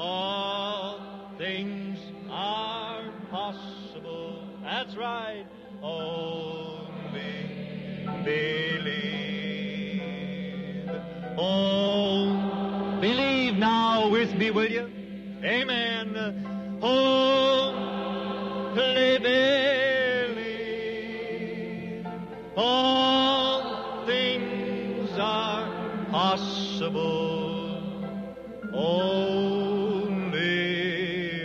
All things are possible. That's right. Only believe. Oh, believe now with me, will you? Amen. Oh, believe. All things are possible. Only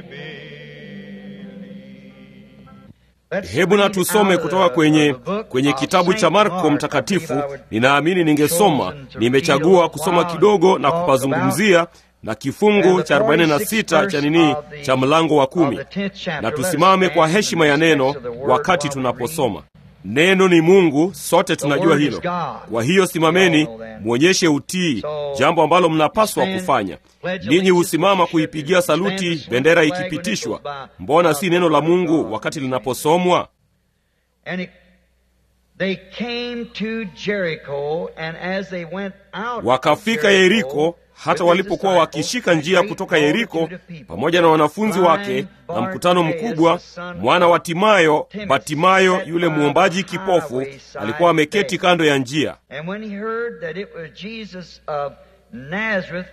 believe. hebu na tusome kutoka kwenye kwenye kitabu cha marko mtakatifu ninaamini ningesoma nimechagua kusoma kidogo na kupazungumzia na kifungu cha 46 cha nini cha mlango wa kumi na tusimame kwa heshima ya neno wakati tunaposoma neno ni mungu sote tunajua hilo kwa hiyo simameni mwonyeshe utii jambo ambalo mnapaswa kufanya ninyi husimama kuipigia saluti bendera ikipitishwa mbona si neno la mungu wakati linaposomwa And it, they came to Jericho, and as they went out of wakafika yeriko hata walipokuwa wakishika njia kutoka yeriko pamoja na wanafunzi wake na mkutano mkubwa mwana wa timayo batimayo yule mwombaji kipofu alikuwa ameketi kando ya njia And when he heard that it was Jesus of Nazareth,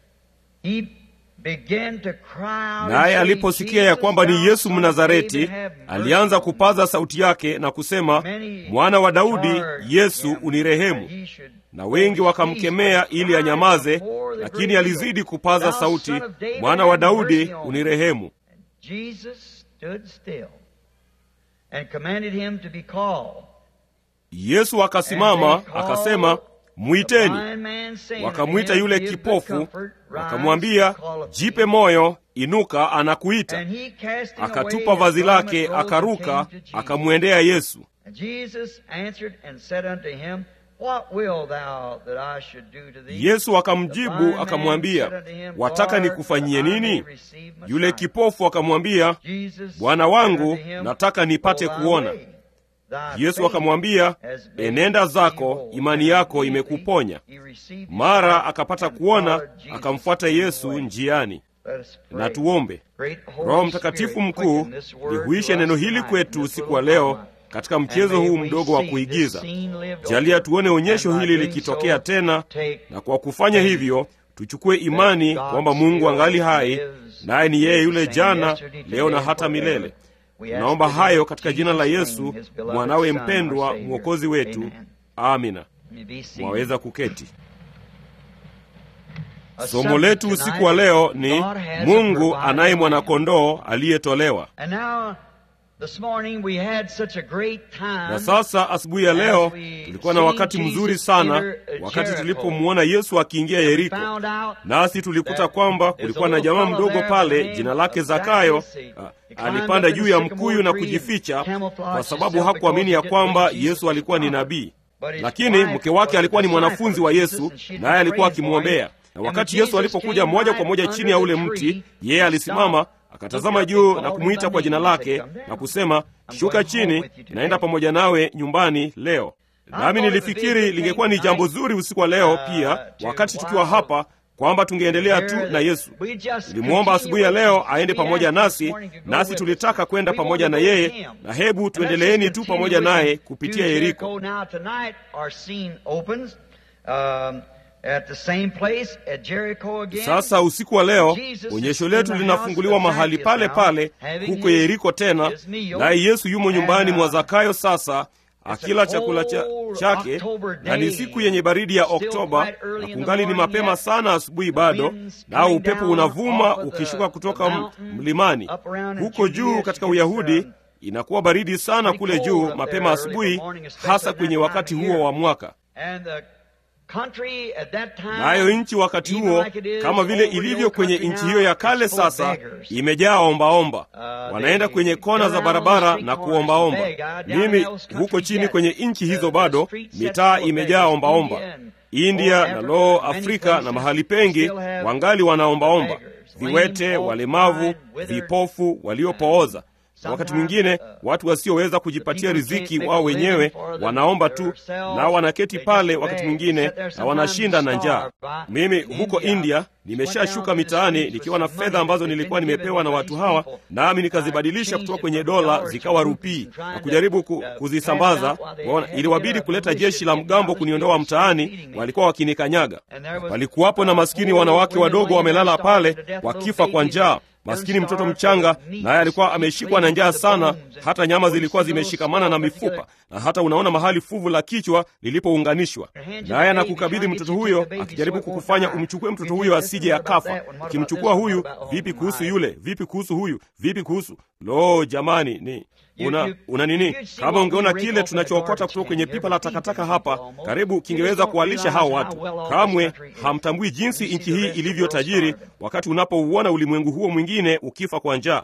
he began to cry out and naye say, aliposikia ya "Jesus, kwamba ni thou yesu son of mnazareti David, have mercy alianza on me." kupaza sauti yake na kusema mwana wa daudi yesu unirehemu na wengi wakamkemea ili anyamaze lakini alizidi kupaza sauti mwana wa daudi unirehemu Jesus stood still and commanded him to be called. yesu akasimama akasema mwiteni Blind man saying wakamwita unto him, yule "Give good kipofu comfort, rise, wakamwambia call jipe moyo inuka anakuita And he casting akatupa away vazi his lake garment, rose and akaruka came to Jesus. akamwendea yesu And Jesus answered and said unto him, What will thou that I should do to thee? yesu The akamjibu blind man akamwambia said unto him, wataka Lord, nikufanyie that I may nini receive my yule sight." kipofu akamwambia Jesus bwana said wangu unto him, nataka nipate "Go thy kuona way. Thy yesu faith akamwambia has made enenda thee zako whole." imani And yako immediately imekuponya he received his mara sight akapata and kuona followed Jesus akamfuata on the yesu way. njiani Let us pray. na tuombe Great Holy roho mtakatifu Spirit, mkuu quicken this word lihuishe to neno us hili tonight kwetu in this usiku wa little leo drama. katika And mchezo may huu we mdogo wa see kuigiza this scene lived jalia over. tuone onyesho And by hili doing likitokea so, tena take na kwa kufanya hivyo tuchukue imani God kwamba mungu still angali hai lives, naye ni yeye yule the same jana yesterday, leo na today, hata forever. milele We ask tunaomba it in hayo katika jina la Jesus' yesu name, his beloved mwanawe Son, our mpendwa Savior. mwokozi wetu Amen. amina You may be seated. mwaweza kuketi A somo subject letu tonight, usiku wa leo ni God has a mungu provided anaye lamb. mwanakondoo aliyetolewa And now, this morning we had such a great time. na sasa asubuhi ya leo As we tulikuwa na seen wakati Jesus mzuri sana enter, uh, wakati Jericho. tulipomwona yesu akiingia And we yeriko found out nasi tulikuta that kwamba there's kulikuwa a na little jamaa fellow mdogo there pale by the name jina lake of zakayo Zacchaeus. He ah, climbed alipanda up in juu the ya sycamore mkuyu na tree and kujificha camouflaged kwa sababu himself hakuamini because ya he didn't kwamba believe yesu Jesus alikuwa ni was God. nabii But his lakini wife mke wake was a alikuwa ni disciple mwanafunzi of wa Jesus, yesu and she naye alikuwa prayed for him. akimwombea na And wakati when yesu Jesus alipokuja came moja right kwa moja under chini ya the ule tree, mti he yeye alisimama stopped, akatazama looked up juu and na called kumwita him kwa by jina name and said, lake "Come down. na kusema I'm shuka going home chini with you today." naenda pamoja nawe nyumbani leo nami nilifikiri lingekuwa ni jambo zuri usiku wa leo pia wakati tukiwa hapa kwamba tungeendelea tu na yesu tulimwomba asubuhi ya leo aende pamoja nasi nasi tulitaka kwenda pamoja na yeye na hebu tuendeleeni tu pamoja naye kupitia yeriko Now tonight our scene opens um, at the same place at Jericho again. sasa usiku wa leo Jesus onyesho is letu in the linafunguliwa house of mahali Zacchaeus pale now, pale having huko his- yeriko tena his meal. naye yesu yumo And, nyumbani uh, mwa zakayo sasa akila a chakula cha, cold chake October na ni day. siku yenye baridi ya Still oktoba quite early na in the kungali ni morning mapema yet. sana asubuhi bado wind's nao coming upepo down unavuma off of the- ukishuka kutoka the m- mountain mlimani up around in huko Judea. juu katika It's, uyahudi um, inakuwa baridi sana pretty kule cold juu up mapema there early in the asubuhi morning, especially hasa at kwenye that wakati time of huo year. wa mwaka And the country at that time, nayo nchi wakati even huo like it is kama vile over the ilivyo old kwenye country nchi now, hiyo ya it's kale full of sasa beggars. imejaa ombaomba Uh, wanaenda they kwenye kona go za down on the barabara street na corners kuombaomba and beg. Uh, down in mimi those countries huko chini yet, kwenye nchi the- hizo the bado streets set mitaa full of imejaa beggars. ombaomba India and india all na Africa, loo many afrika na places mahali pengi still have wangali wanaombaomba beggars, viwete lame, walemavu blind, withered, vipofu waliopooza na wakati mwingine watu wasioweza kujipatia riziki wao wenyewe wanaomba tu, nao wanaketi pale wakati mwingine na wanashinda na njaa. Mimi huko India nimeshashuka mitaani nikiwa na fedha ambazo nilikuwa nimepewa na watu hawa, nami nikazibadilisha kutoka kwenye dola zikawa rupii na kujaribu ku, kuzisambaza. Waona, iliwabidi kuleta jeshi la mgambo kuniondoa mtaani, walikuwa wakinikanyaga. Palikuwapo na maskini wanawake wadogo wamelala pale wakifa kwa njaa maskini mtoto mchanga naye alikuwa ameshikwa na njaa sana, hata nyama zilikuwa zimeshikamana na mifupa, na hata unaona mahali fuvu la kichwa lilipounganishwa. Naye anakukabidhi mtoto huyo, akijaribu kukufanya umchukue mtoto huyo asije akafa. Ukimchukua huyu, vipi kuhusu yule? Vipi kuhusu huyu? Vipi kuhusu lo, jamani, ni una, una nini? Kama ungeona kile tunachookota kutoka kwenye pipa la takataka hapa, karibu kingeweza kuwalisha hao watu. Kamwe hamtambui jinsi nchi hii ilivyo tajiri, wakati unapouona ulimwengu huo mwingine ukifa kwa njaa,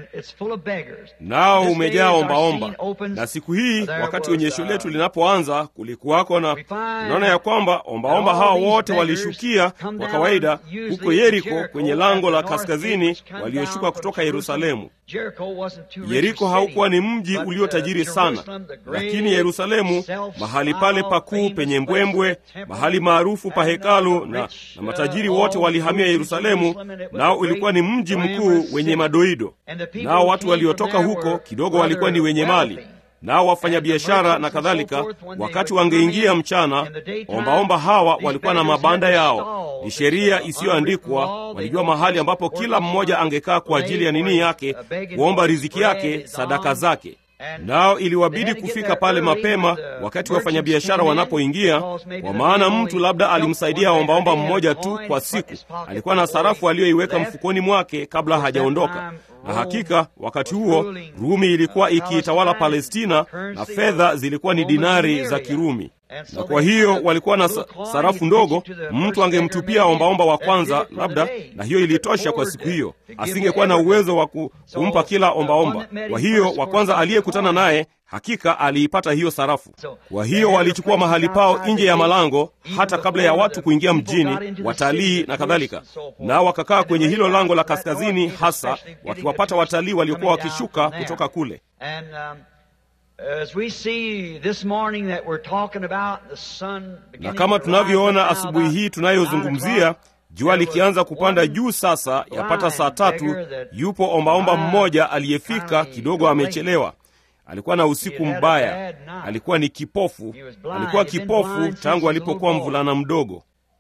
nao umejaa ombaomba. Na siku hii wakati onyesho letu linapoanza, kulikuwako na unaona ya kwamba ombaomba hao wote walishukia kwa kawaida huko Yeriko, kwenye lango la kaskazini, walioshuka kutoka Yerusalemu. Yeriko haukuwa ni mji uliotajiri sana, lakini Yerusalemu, mahali pale pakuu penye mbwembwe, mahali maarufu pa hekalu, na, na matajiri wote walihamia Yerusalemu, nao ulikuwa ni mji mkuu wenye madoido. Nao watu waliotoka huko kidogo walikuwa ni wenye mali nao wafanyabiashara na kadhalika. Wakati wangeingia mchana, ombaomba hawa walikuwa na mabanda yao. Ni sheria isiyoandikwa, walijua mahali ambapo kila mmoja angekaa kwa ajili ya nini yake, kuomba riziki yake, sadaka zake. Nao iliwabidi kufika pale mapema wakati wafanyabiashara wanapoingia, kwa maana mtu labda alimsaidia ombaomba mmoja tu kwa siku. Alikuwa na sarafu aliyoiweka mfukoni mwake kabla hajaondoka. Na hakika wakati huo Rumi ilikuwa ikiitawala Palestina na fedha zilikuwa ni dinari za Kirumi, na kwa hiyo walikuwa na sarafu ndogo. Mtu angemtupia ombaomba wa kwanza labda, na hiyo ilitosha kwa siku hiyo. Asingekuwa na uwezo wa kumpa kila ombaomba. Kwa hiyo wa kwanza aliyekutana naye hakika aliipata hiyo sarafu. Kwa hiyo walichukua mahali pao nje ya malango, hata kabla ya watu kuingia mjini, watalii na kadhalika, nao wakakaa kwenye hilo lango la kaskazini, hasa wakiwapata watalii waliokuwa wakishuka kutoka kule. Na kama tunavyoona asubuhi hii tunayozungumzia, jua likianza kupanda juu sasa, yapata saa tatu, yupo ombaomba mmoja aliyefika kidogo amechelewa. Alikuwa na usiku mbaya, alikuwa ni kipofu. Alikuwa kipofu tangu alipokuwa mvulana mdogo,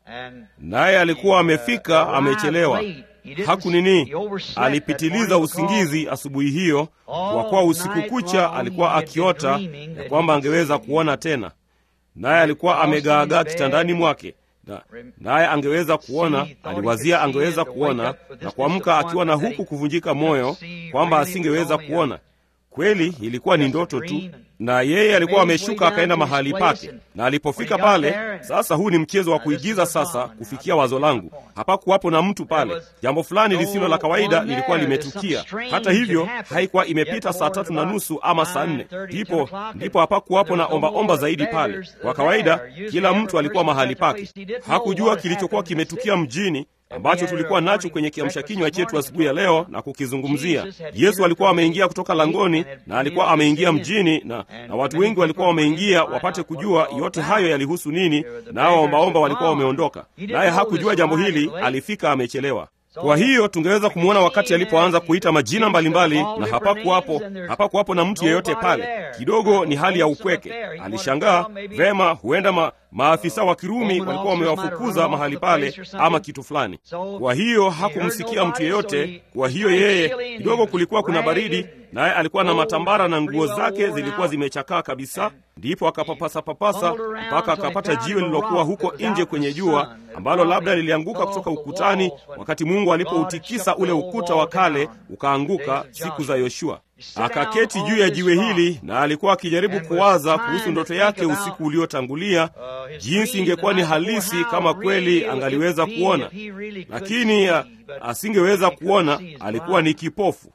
naye alikuwa amefika amechelewa. Haku nini, alipitiliza usingizi asubuhi hiyo, kwa kuwa usiku kucha alikuwa akiota ya kwamba angeweza kuona tena, naye alikuwa amegaagaa kitandani mwake naye angeweza kuona. Aliwazia angeweza kuona na kuamka akiwa na huku kuvunjika moyo kwamba asingeweza kuona. Kweli ilikuwa ni ndoto tu, na yeye alikuwa ameshuka akaenda mahali pake, na alipofika pale sasa, huu ni mchezo wa kuigiza sasa. Kufikia wazo langu, hapakuwapo na mtu pale. Jambo fulani lisilo la kawaida lilikuwa limetukia. Hata hivyo, haikuwa imepita saa tatu na nusu ama saa nne, ndipo ndipo hapakuwapo na ombaomba omba zaidi pale. Kwa kawaida, kila mtu alikuwa mahali pake. Hakujua kilichokuwa kimetukia mjini ambacho tulikuwa nacho kwenye kiamsha kinywa chetu asubuhi ya leo na kukizungumzia. Yesu alikuwa ameingia kutoka langoni na alikuwa ameingia mjini, na, na watu wengi walikuwa wameingia wapate kujua yote hayo yalihusu nini, nao ombaomba walikuwa wameondoka, naye hakujua jambo hili, alifika amechelewa. Kwa hiyo tungeweza kumwona wakati alipoanza kuita majina mbalimbali mbali, na hapakuwapo hapakuwapo na mtu yeyote pale. Kidogo ni hali ya upweke. Alishangaa vema, huenda ma, maafisa wa Kirumi walikuwa wamewafukuza mahali pale ama kitu fulani. Kwa hiyo hakumsikia mtu yeyote. Kwa hiyo yeye kidogo, kulikuwa kuna baridi, naye alikuwa na matambara na nguo zake zilikuwa zimechakaa kabisa. Ndipo akapapasa papasa mpaka akapata jiwe lililokuwa huko nje kwenye jua, ambalo labda lilianguka kutoka ukutani wakati Mungu alipoutikisa ule ukuta wa kale ukaanguka siku za Yoshua. Akaketi juu ya jiwe hili na alikuwa akijaribu kuwaza kuhusu ndoto yake usiku uliotangulia, jinsi ingekuwa ni halisi kama kweli angaliweza kuona, lakini asingeweza kuona, alikuwa ni kipofu.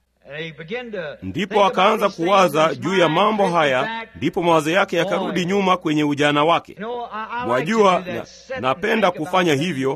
Ndipo akaanza kuwaza juu ya mambo haya, ndipo mawazo yake yakarudi nyuma kwenye ujana wake. Mwajua, na, napenda kufanya hivyo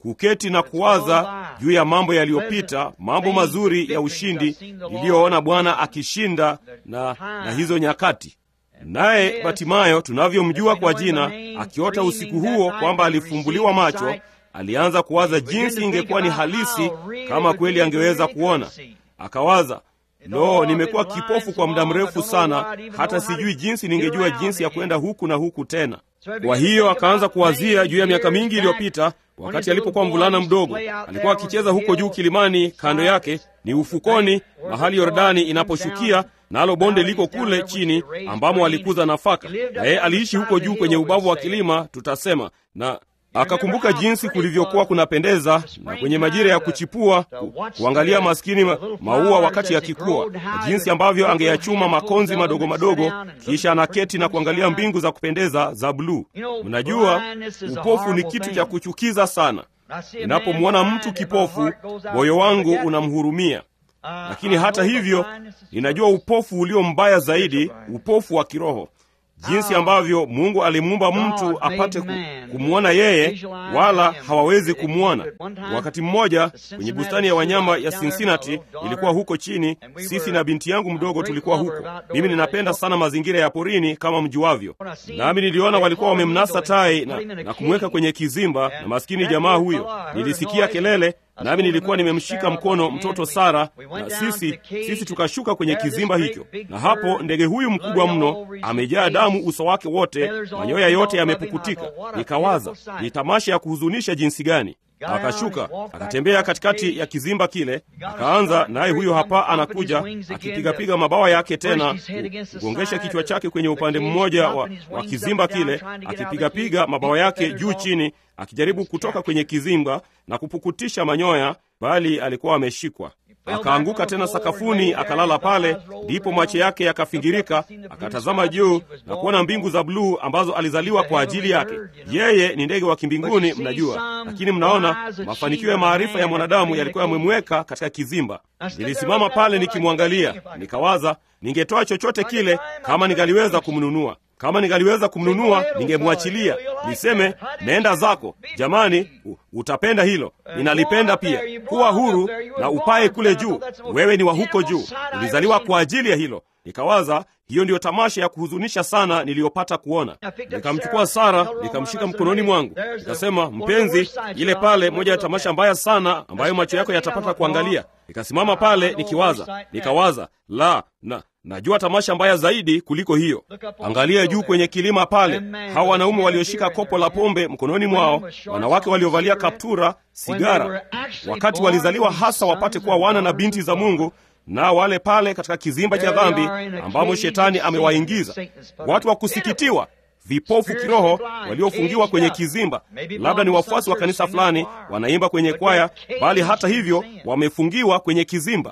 kuketi na kuwaza juu ya mambo yaliyopita, mambo mazuri ya ushindi niliyoona Bwana akishinda na, na hizo nyakati. Naye Batimayo tunavyomjua kwa jina, akiota usiku huo kwamba alifumbuliwa macho, alianza kuwaza jinsi ingekuwa ni halisi kama kweli angeweza kuona. Akawaza, lo, nimekuwa kipofu kwa muda mrefu sana, hata sijui jinsi ningejua jinsi ya kwenda huku na huku tena. Kwa hiyo akaanza kuwazia juu ya miaka mingi iliyopita, wakati alipokuwa mvulana mdogo, alikuwa akicheza huko juu kilimani, kando yake ni ufukoni, mahali Yordani inaposhukia nalo bonde liko kule chini ambamo alikuza nafaka, na yeye aliishi huko juu kwenye ubavu wa kilima, tutasema na akakumbuka jinsi kulivyokuwa kunapendeza na kwenye majira ya kuchipua ku, kuangalia maskini ma, maua wakati yakikua, na jinsi ambavyo angeyachuma makonzi madogo madogo, kisha anaketi na kuangalia mbingu za kupendeza za bluu. Mnajua, upofu ni kitu cha kuchukiza sana. Ninapomwona mtu kipofu, moyo wangu unamhurumia. Lakini hata hivyo, ninajua upofu ulio mbaya zaidi, upofu wa kiroho jinsi ambavyo Mungu alimuumba mtu apate kumwona yeye, wala hawawezi kumwona. Wakati mmoja kwenye bustani ya wanyama ya Cincinnati, ilikuwa huko chini, sisi na binti yangu mdogo tulikuwa huko. Mimi ninapenda sana mazingira ya porini kama mjuavyo, nami niliona walikuwa wamemnasa tai na, na kumweka kwenye kizimba, na maskini jamaa huyo, nilisikia kelele nami nilikuwa nimemshika mkono mtoto Sara, na sisi sisi tukashuka kwenye kizimba hicho, na hapo ndege huyu mkubwa mno amejaa damu uso wake wote, manyoya yote yamepukutika. Nikawaza ni tamasha ya kuhuzunisha jinsi gani. Akashuka akatembea katikati ya kizimba kile, akaanza naye, huyo hapa anakuja akipigapiga mabawa yake tena, kugongesha kichwa chake kwenye upande mmoja wa, wa kizimba kile, akipigapiga mabawa yake juu chini, akijaribu kutoka kwenye kizimba na kupukutisha manyoya, bali alikuwa ameshikwa. Akaanguka tena sakafuni, akalala pale. Ndipo macho yake yakafingirika, akatazama juu na kuona mbingu za bluu ambazo alizaliwa kwa ajili yake. Yeye ni ndege wa kimbinguni, mnajua. Lakini mnaona, mafanikio ya maarifa ya mwanadamu yalikuwa yamemweka katika kizimba. Nilisimama pale nikimwangalia, nikawaza, ningetoa chochote kile kama ningaliweza kumnunua kama ningaliweza kumnunua ningemwachilia, niseme nenda zako. Jamani, utapenda hilo, ninalipenda pia. Kuwa huru na upae kule juu, wewe ni wa huko juu, ulizaliwa kwa ajili ya hilo. Nikawaza hiyo ndiyo tamasha ya kuhuzunisha sana niliyopata kuona. Nikamchukua Sara nikamshika mkononi mwangu, nikasema, mpenzi, ile pale moja ya tamasha mbaya sana ambayo macho yako yatapata kuangalia. Nikasimama pale nikiwaza, nikawaza la na najua tamasha mbaya zaidi kuliko hiyo. Angalia juu kwenye kilima pale, hawa wanaume walioshika kopo la pombe mkononi mwao, wanawake waliovalia kaptura, sigara, wakati walizaliwa hasa wapate kuwa wana na binti za Mungu, na wale pale katika kizimba cha dhambi ambamo shetani amewaingiza, watu wa kusikitiwa vipofu kiroho waliofungiwa kwenye kizimba. Labda ni wafuasi wa kanisa fulani, wanaimba kwenye kwaya, bali hata hivyo wamefungiwa kwenye kizimba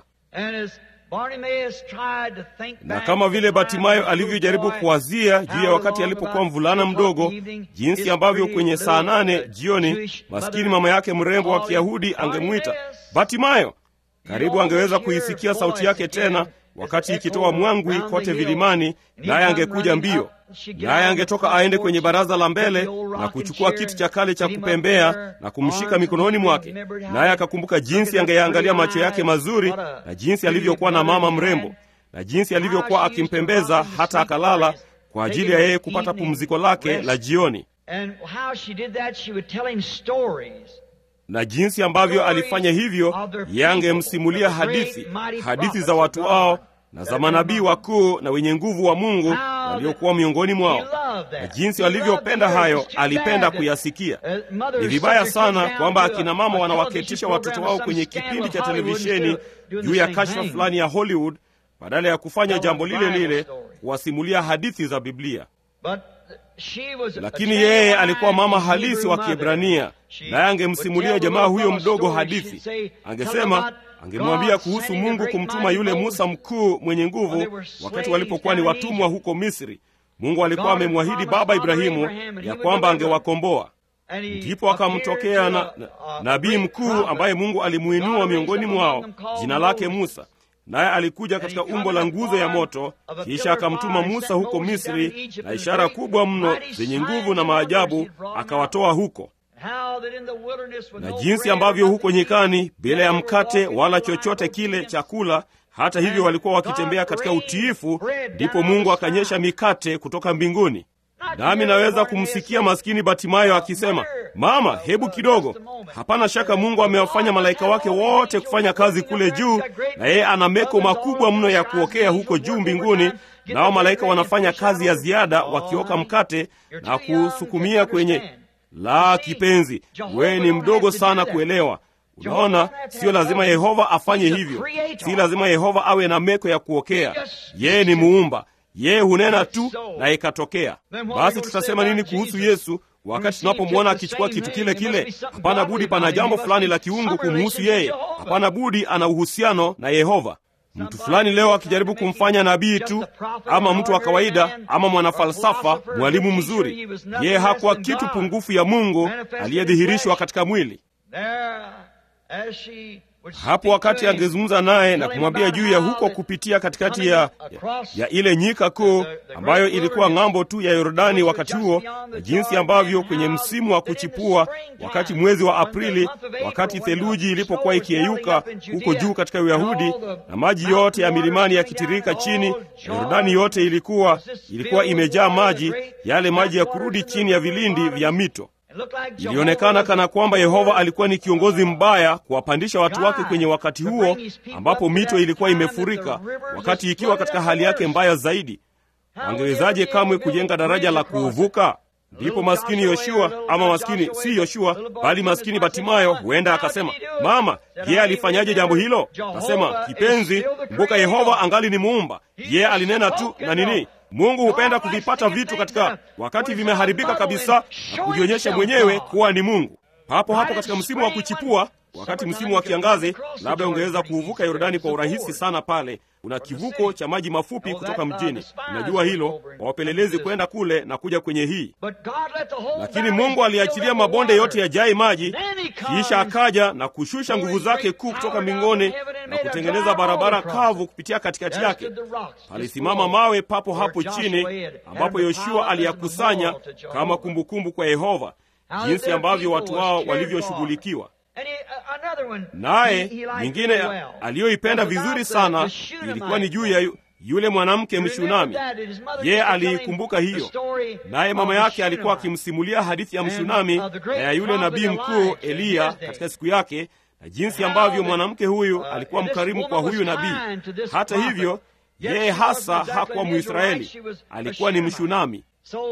na kama vile Batimayo alivyojaribu kuwazia juu ya wakati alipokuwa mvulana mdogo, jinsi ambavyo kwenye saa nane jioni maskini mama yake mrembo wa Kiyahudi angemwita Batimayo, karibu angeweza kuisikia sauti yake tena wakati ikitoa mwangwi kote vilimani, naye angekuja mbio, naye angetoka aende kwenye baraza la mbele na kuchukua kiti cha kale cha kupembea na kumshika mikononi mwake, naye akakumbuka jinsi angeyaangalia macho yake mazuri na jinsi alivyokuwa na mama mrembo na jinsi alivyokuwa akimpembeza hata akalala kwa ajili ya yeye kupata pumziko lake la jioni na jinsi ambavyo alifanya hivyo, yangemsimulia hadithi hadithi za watu hao na za manabii wakuu na wenye nguvu wa Mungu waliokuwa miongoni mwao, na jinsi walivyopenda hayo, alipenda kuyasikia. Ni vibaya sana kwamba akina mama wanawaketisha watoto wao kwenye kipindi cha televisheni juu ya kashfa fulani ya Hollywood badala ya kufanya jambo lile lile, kuwasimulia hadithi za Biblia. Lakini yeye alikuwa mama halisi wa Kiebrania, naye angemsimulia jamaa huyo mdogo hadithi. Angesema, angemwambia kuhusu Mungu kumtuma yule Musa mkuu mwenye nguvu wakati walipokuwa ni watumwa huko Misri. Mungu alikuwa amemwahidi baba Ibrahimu ya kwamba angewakomboa. Ndipo akamtokea na, na, nabii mkuu ambaye Mungu alimuinua miongoni mwao, jina lake Musa naye alikuja katika umbo la nguzo ya moto, kisha akamtuma Musa huko Misri na ishara kubwa mno zenye nguvu na maajabu, akawatoa huko. na jinsi ambavyo huko nyikani bila ya mkate wala chochote kile chakula hata hivyo walikuwa wakitembea katika utiifu ndipo mungu akanyesha mikate kutoka mbinguni nami naweza kumsikia maskini batimayo akisema mama hebu kidogo hapana shaka mungu amewafanya malaika wake wote kufanya kazi kule juu na yeye ana meko makubwa mno ya kuokea huko juu mbinguni nao malaika wanafanya kazi ya ziada wakioka mkate na kusukumia kwenye la kipenzi wewe ni mdogo sana kuelewa unaona siyo lazima yehova afanye hivyo si lazima yehova awe na meko ya kuokea yeye ni muumba yeye hunena tu na ikatokea basi tutasema nini kuhusu yesu wakati tunapomwona akichukua kitu kile kile hapana budi pana jambo fulani la kiungu kumhusu yeye hapana budi ana uhusiano na yehova mtu fulani leo akijaribu kumfanya nabii tu ama mtu wa kawaida ama mwanafalsafa mwalimu mzuri yeye hakuwa kitu pungufu ya mungu aliyedhihirishwa katika mwili hapo wakati angezungumza naye na kumwambia juu ya huko kupitia katikati ya, ya, ya ile nyika kuu ambayo ilikuwa ng'ambo tu ya yordani wakati huo na jinsi ambavyo kwenye msimu wa kuchipua wakati mwezi wa aprili wakati theluji ilipokuwa ikiyeyuka huko juu katika uyahudi na maji yote ya milimani yakitirika chini na yordani yote ilikuwa ilikuwa imejaa maji yale maji ya kurudi chini ya vilindi vya mito ilionekana kana kwamba yehova alikuwa ni kiongozi mbaya kuwapandisha watu wake kwenye wakati huo ambapo mito ilikuwa imefurika wakati ikiwa katika hali yake mbaya zaidi wangewezaje kamwe kujenga daraja la kuuvuka ndipo maskini yoshua ama maskini si yoshua bali maskini batimayo huenda akasema mama yeye alifanyaje jambo hilo akasema kipenzi kumbuka yehova angali ni muumba yeye alinena tu na nini mungu hupenda kuvipata vitu katika wakati vimeharibika kabisa na kujionyesha mwenyewe kuwa ni mungu hapo hapo katika msimu wa kuchipua wakati msimu wa kiangazi labda ungeweza kuuvuka yordani kwa urahisi sana pale una kivuko cha maji mafupi kutoka mjini unajua hilo wawapelelezi kwenda kule na kuja kwenye hii lakini mungu aliachilia mabonde yote yajae maji kisha akaja na kushusha nguvu zake kuu kutoka mbinguni na kutengeneza barabara kavu kupitia katikati yake palisimama mawe papo hapo chini ambapo yoshua aliyakusanya kama kumbukumbu kwa yehova jinsi ambavyo watu wao walivyoshughulikiwa naye nyingine aliyoipenda vizuri sana ilikuwa ni juu ya yu, yule mwanamke mshunami yeye aliikumbuka hiyo naye mama yake alikuwa akimsimulia hadithi ya mshunami na ya yule nabii mkuu eliya katika siku yake na jinsi ambavyo mwanamke huyu alikuwa mkarimu kwa huyu nabii hata hivyo yeye hasa hakuwa mwisraeli alikuwa ni mshunami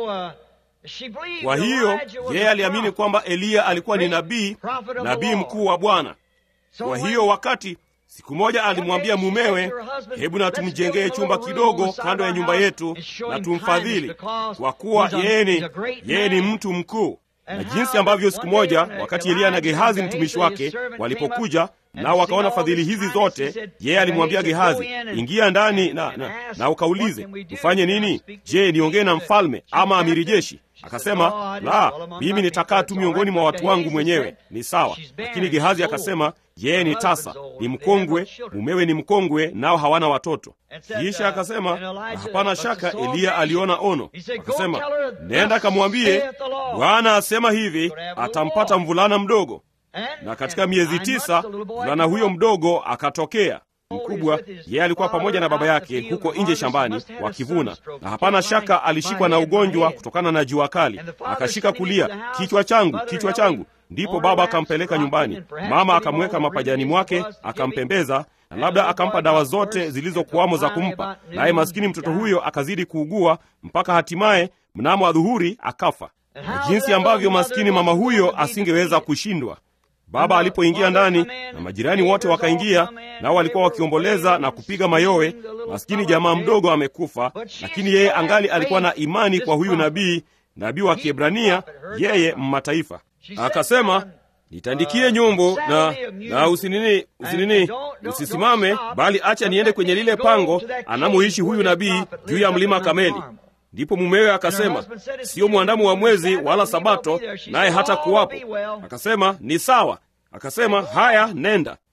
kwa hiyo yeye aliamini kwamba eliya alikuwa ni nabii nabii mkuu wa bwana kwa hiyo wakati siku moja alimwambia mumewe hebu na tumjengee chumba kidogo kando ya nyumba yetu na tumfadhili kwa kuwa yeye ni yeye ni mtu mkuu na jinsi ambavyo siku moja wakati eliya na gehazi mtumishi wake walipokuja nao wakaona fadhili hizi zote yeye alimwambia gehazi ingia ndani na, na, na ukaulize tufanye nini je niongee na mfalme ama amiri jeshi akasema la mimi nitakaa tu miongoni mwa watu wangu mwenyewe ni sawa lakini gehazi akasema yeye ni tasa ni mkongwe mumewe ni mkongwe nao hawana watoto kisha akasema na hapana shaka eliya aliona ono akasema nenda akamwambie bwana asema hivi atampata mvulana mdogo na katika miezi tisa mvulana huyo mdogo akatokea mkubwa yeye alikuwa pamoja na baba yake huko nje shambani wakivuna na hapana shaka alishikwa na ugonjwa kutokana na jua kali akashika kulia kichwa changu kichwa changu ndipo baba akampeleka nyumbani mama akamweka mapajani mwake akampembeza na labda akampa dawa zote zilizokuwamo za kumpa naye maskini mtoto huyo akazidi kuugua mpaka hatimaye mnamo adhuhuri akafa na jinsi ambavyo maskini mama huyo asingeweza kushindwa baba alipoingia ndani na majirani wote wakaingia nao walikuwa wakiomboleza na kupiga mayowe maskini jamaa mdogo amekufa lakini yeye angali alikuwa na imani kwa huyu nabii nabii wa kiebrania yeye mmataifa akasema nitandikie nyumbu na na usinini usinini usisimame bali acha niende kwenye lile pango anamoishi huyu nabii juu ya mlima kameli ndipo mumewe akasema siyo mwandamu wa mwezi wala sabato naye hata kuwapo akasema ni sawa akasema haya nenda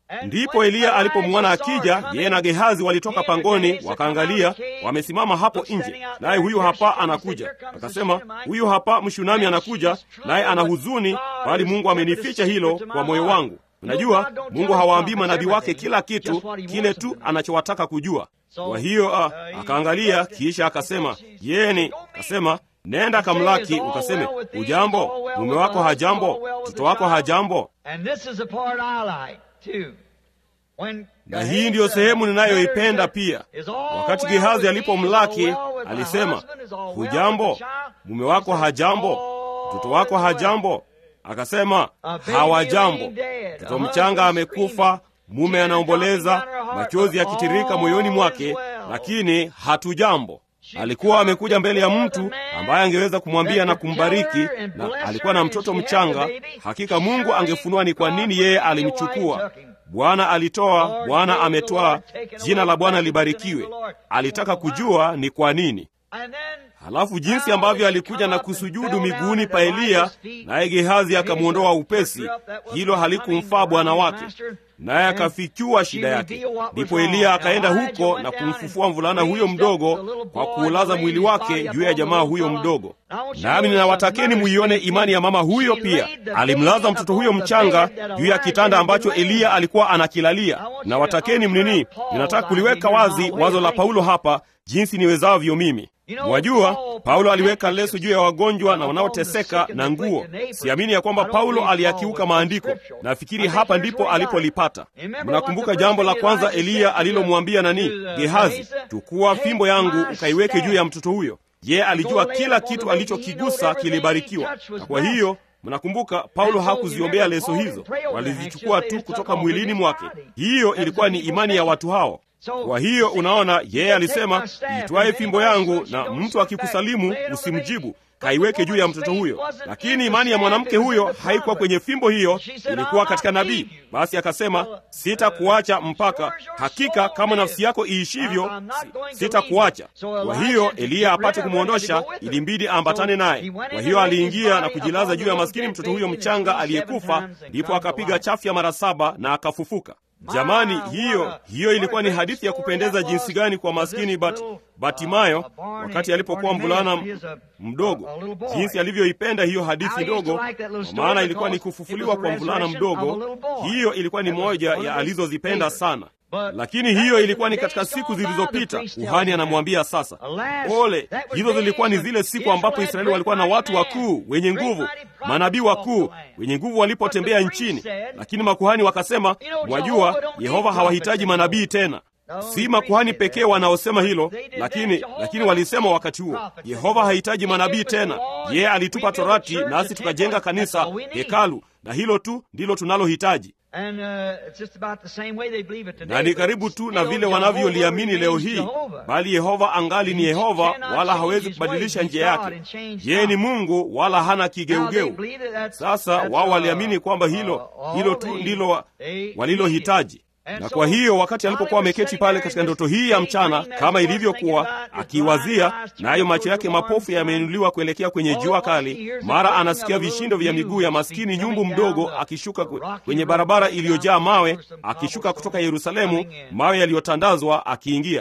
Ndipo Eliya alipomwona akija, yeye na Gehazi walitoka pangoni, wakaangalia, wamesimama hapo nje, naye huyu hapa anakuja. Akasema, huyu hapa Mshunami anakuja, naye ana huzuni, bali Mungu amenificha hilo kwa moyo wangu. Unajua, Mungu hawaambii manabii wake kila kitu kile tu anachowataka kujua. Kwa hiyo a, akaangalia, kisha akasema, yeni, akasema nenda kamlaki, ukaseme ujambo, mume wako hajambo, mtoto wako hajambo. Na hii ndiyo sehemu ninayoipenda pia. Wakati Gehazi alipomlaki alisema, hujambo, mume wako hajambo, mtoto wako hajambo. Akasema hawajambo. Mtoto mchanga amekufa, mume anaomboleza, machozi yakitirika moyoni mwake, lakini hatujambo. Alikuwa amekuja mbele ya mtu ambaye angeweza kumwambia na kumbariki, na alikuwa na mtoto mchanga. Hakika Mungu angefunua ni kwa nini yeye alimchukua. Bwana alitoa, Bwana ametwaa, jina la Bwana libarikiwe. Alitaka kujua ni kwa nini. Halafu jinsi ambavyo alikuja na kusujudu miguuni pa Eliya, naye Gehazi akamwondoa upesi. Hilo halikumfaa bwana wake, naye akafichua shida yake. Ndipo Eliya akaenda huko na kumfufua mvulana huyo mdogo kwa kuulaza mwili wake juu ya jamaa huyo mdogo. Nami ninawatakeni muione imani ya mama huyo pia. Alimlaza mtoto huyo mchanga juu ya kitanda ambacho Eliya alikuwa anakilalia. Nawatakeni mnini, ninataka kuliweka wazi wazo la Paulo hapa jinsi niwezavyo mimi. Wajua, Paulo aliweka leso juu ya wagonjwa na wanaoteseka na nguo. Siamini ya kwamba Paulo aliyakiuka maandiko. Nafikiri hapa ndipo alipolipata. Mnakumbuka jambo la kwanza Eliya alilomwambia nani? Gehazi, chukua fimbo yangu ukaiweke juu ya mtoto huyo. Yeye alijua kila kitu alichokigusa kilibarikiwa, na kwa hiyo Mnakumbuka Paulo hakuziombea leso hizo, walizichukua tu kutoka mwilini mwake. Hiyo ilikuwa ni imani ya watu hao. Kwa hiyo unaona, yeye alisema, itwaye fimbo yangu, na mtu akikusalimu usimjibu, kaiweke juu ya mtoto huyo. Lakini imani ya mwanamke huyo haikuwa kwenye fimbo hiyo, ilikuwa katika nabii. Basi akasema, sitakuacha mpaka hakika, kama nafsi yako iishivyo, sitakuacha. Kwa hiyo Eliya apate kumwondosha, ilimbidi aambatane naye. Kwa hiyo aliingia na kujilaza juu ya maskini mtoto huyo mchanga aliyekufa, ndipo akapiga chafya mara saba na akafufuka. Jamani, hiyo hiyo ilikuwa ni hadithi ya kupendeza jinsi gani kwa maskini Bat, Batimayo wakati alipokuwa mvulana mdogo, jinsi alivyoipenda hiyo hadithi ndogo, kwa maana ilikuwa ni kufufuliwa kwa mvulana mdogo. Hiyo ilikuwa ni moja ya alizozipenda sana, lakini hiyo ilikuwa ni katika siku zilizopita. Kuhani anamwambia sasa, ole, hizo zilikuwa ni zile siku ambapo Israeli walikuwa na watu wakuu wenye nguvu, manabii wakuu wenye nguvu walipotembea nchini. Lakini makuhani wakasema, mwajua, Yehova hawahitaji manabii tena. Si makuhani pekee wanaosema hilo, lakini lakini walisema wakati huo, Yehova hahitaji manabii tena. Yeye alitupa Torati, nasi tukajenga kanisa, hekalu, na hilo tu ndilo tunalohitaji na ni karibu tu na vile wanavyoliamini leo hii, bali Yehova angali ni Yehova, wala hawezi kubadilisha njia yake. Yeye ni Mungu, wala hana kigeugeu. Sasa wao waliamini kwamba hilo hilo tu ndilo walilohitaji na kwa hiyo wakati alipokuwa ameketi pale katika ndoto hii ya mchana, kama ilivyokuwa akiwazia, nayo macho yake mapofu yameinuliwa kuelekea kwenye jua kali, mara anasikia vishindo vya miguu ya maskini nyumbu mdogo akishuka kwenye barabara iliyojaa mawe, akishuka kutoka Yerusalemu, mawe yaliyotandazwa, akiingia.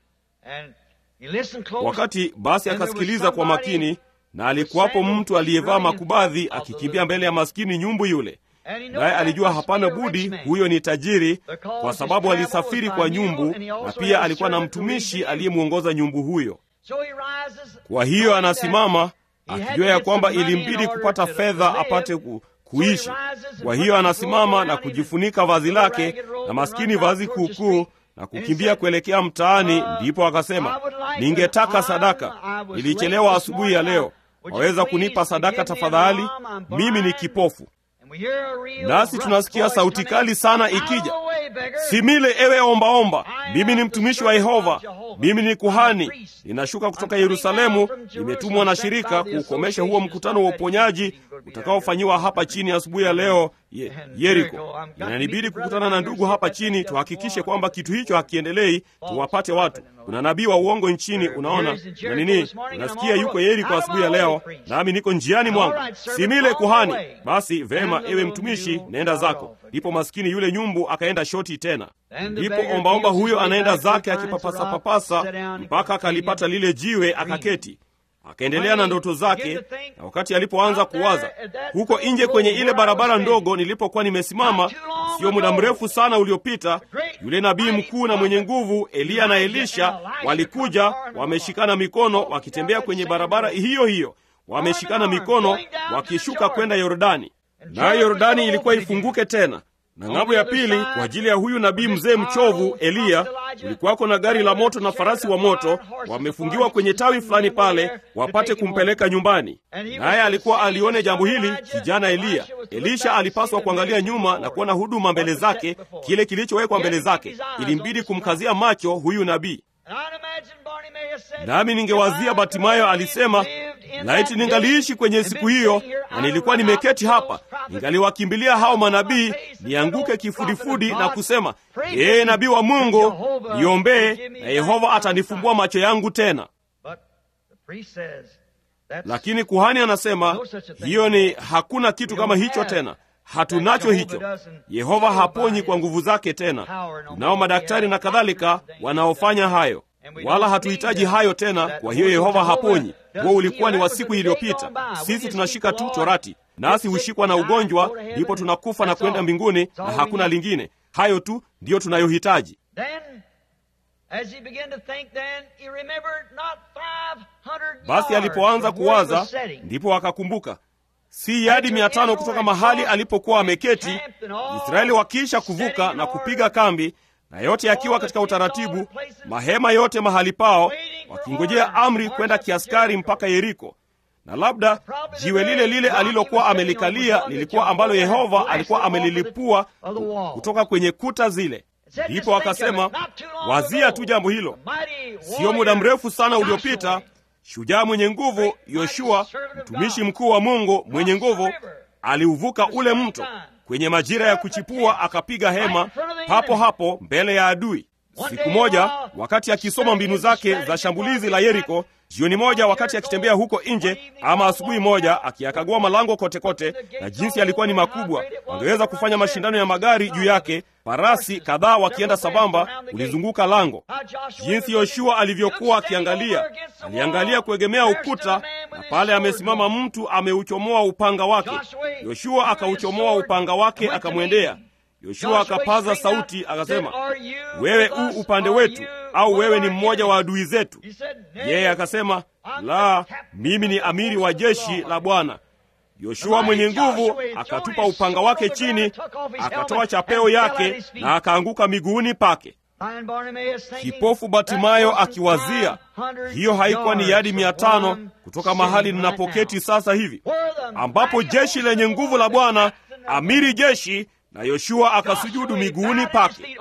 Wakati basi akasikiliza kwa makini, na alikuwapo mtu aliyevaa makubadhi akikimbia mbele ya maskini nyumbu yule naye alijua hapana budi huyo ni tajiri, kwa sababu alisafiri kwa nyumbu, na pia alikuwa na mtumishi aliyemwongoza nyumbu huyo. Kwa hiyo anasimama akijua ya kwamba ilimbidi kupata fedha apate ku, kuishi. Kwa hiyo anasimama na kujifunika vazi lake na maskini vazi kuukuu na kukimbia kuelekea mtaani. Ndipo akasema, ningetaka sadaka, nilichelewa asubuhi ya leo, waweza kunipa sadaka tafadhali? Mimi ni kipofu. Nasi tunasikia sauti kali sana ikija, simile ewe ombaomba, mimi ni mtumishi wa Yehova, mimi ni kuhani, ninashuka kutoka Yerusalemu, nimetumwa na shirika kuukomesha huo mkutano wa uponyaji utakaofanyiwa hapa chini asubuhi ya leo ye, Yeriko. Inanibidi kukutana na ndugu hapa chini, tuhakikishe kwamba kitu hicho hakiendelei, tuwapate watu. Kuna nabii wa uongo nchini, unaona na nini. Unasikia yuko Yeriko asubuhi ya leo, nami niko njiani mwangu, simile kuhani. Basi vema, ewe mtumishi, nenda zako. ndipo maskini yule nyumbu akaenda shoti tena. Ndipo ombaomba huyo anaenda zake akipapasa papasa mpaka akalipata lile jiwe akaketi akaendelea na ndoto zake. Na wakati alipoanza kuwaza huko nje kwenye ile barabara ndogo nilipokuwa nimesimama, sio muda mrefu sana uliopita, yule nabii mkuu na mwenye nguvu Eliya na Elisha walikuja wameshikana mikono, wakitembea kwenye barabara hiyo hiyo, wameshikana mikono wakishuka kwenda Yordani, nayo Yordani ilikuwa ifunguke tena na ng'ambo ya pili kwa ajili ya huyu nabii mzee mchovu Eliya, kulikuwako na gari la moto na farasi wa moto wamefungiwa kwenye tawi fulani pale, wapate kumpeleka nyumbani. Naye alikuwa alione jambo hili, kijana Eliya. Elisha alipaswa kuangalia nyuma na kuona huduma mbele zake, kile kilichowekwa mbele zake. Ilimbidi kumkazia macho huyu nabii. Nami ningewazia Batimayo alisema, laiti ningaliishi kwenye siku hiyo, na nilikuwa nimeketi hapa, ningaliwakimbilia hao manabii, nianguke kifudifudi na kusema, ee nabii wa Mungu, niombee, na Yehova atanifumbua macho yangu tena. Lakini kuhani anasema hiyo ni hakuna kitu kama hicho tena, hatunacho hicho. Yehova haponyi kwa nguvu zake tena. Tunao madaktari na kadhalika wanaofanya hayo wala hatuhitaji hayo tena. Kwa hiyo Yehova haponyi. Huo ulikuwa ni wa siku iliyopita. Sisi tunashika tu Torati, nasi hushikwa na ugonjwa, ndipo tunakufa na kwenda mbinguni, na hakuna lingine. Hayo tu ndiyo tunayohitaji. Basi alipoanza kuwaza, ndipo akakumbuka si yadi mia tano kutoka mahali alipokuwa ameketi, Israeli wakiisha kuvuka na kupiga kambi na yote yakiwa katika utaratibu, mahema yote mahali pao, wakingojea amri kwenda kiaskari mpaka Yeriko. Na labda jiwe lile lile alilokuwa amelikalia lilikuwa ambalo Yehova alikuwa amelilipua kutoka kwenye kuta zile. Ndipo akasema, wazia tu jambo hilo. Sio muda mrefu sana uliopita, shujaa mwenye nguvu Yoshua, mtumishi mkuu wa Mungu mwenye nguvu, aliuvuka ule mto kwenye majira ya kuchipua akapiga hema papo hapo mbele ya adui. Siku moja, wakati akisoma mbinu zake za shambulizi la Yeriko, jioni moja, wakati akitembea huko nje, ama asubuhi moja, akiyakagua malango kote kote, na jinsi yalikuwa ni makubwa, wangeweza kufanya mashindano ya magari juu yake, farasi kadhaa wakienda sambamba kulizunguka lango. Jinsi Yoshua alivyokuwa akiangalia, aliangalia kuegemea ukuta, na pale amesimama mtu ameuchomoa upanga wake. Yoshua akauchomoa upanga wake, akamwendea Yoshua akapaza sauti akasema, wewe u upande wetu au wewe ni mmoja wa adui zetu? Yeye akasema, la, mimi ni amiri wa jeshi la Bwana. Yoshua mwenye nguvu akatupa upanga wake chini, akatoa chapeo yake na akaanguka miguuni pake. Kipofu Batimayo akiwazia, hiyo haikuwa ni yadi mia tano kutoka mahali ninapoketi sasa hivi, ambapo jeshi lenye nguvu la Bwana, amiri jeshi na Yoshua akasujudu miguuni pake.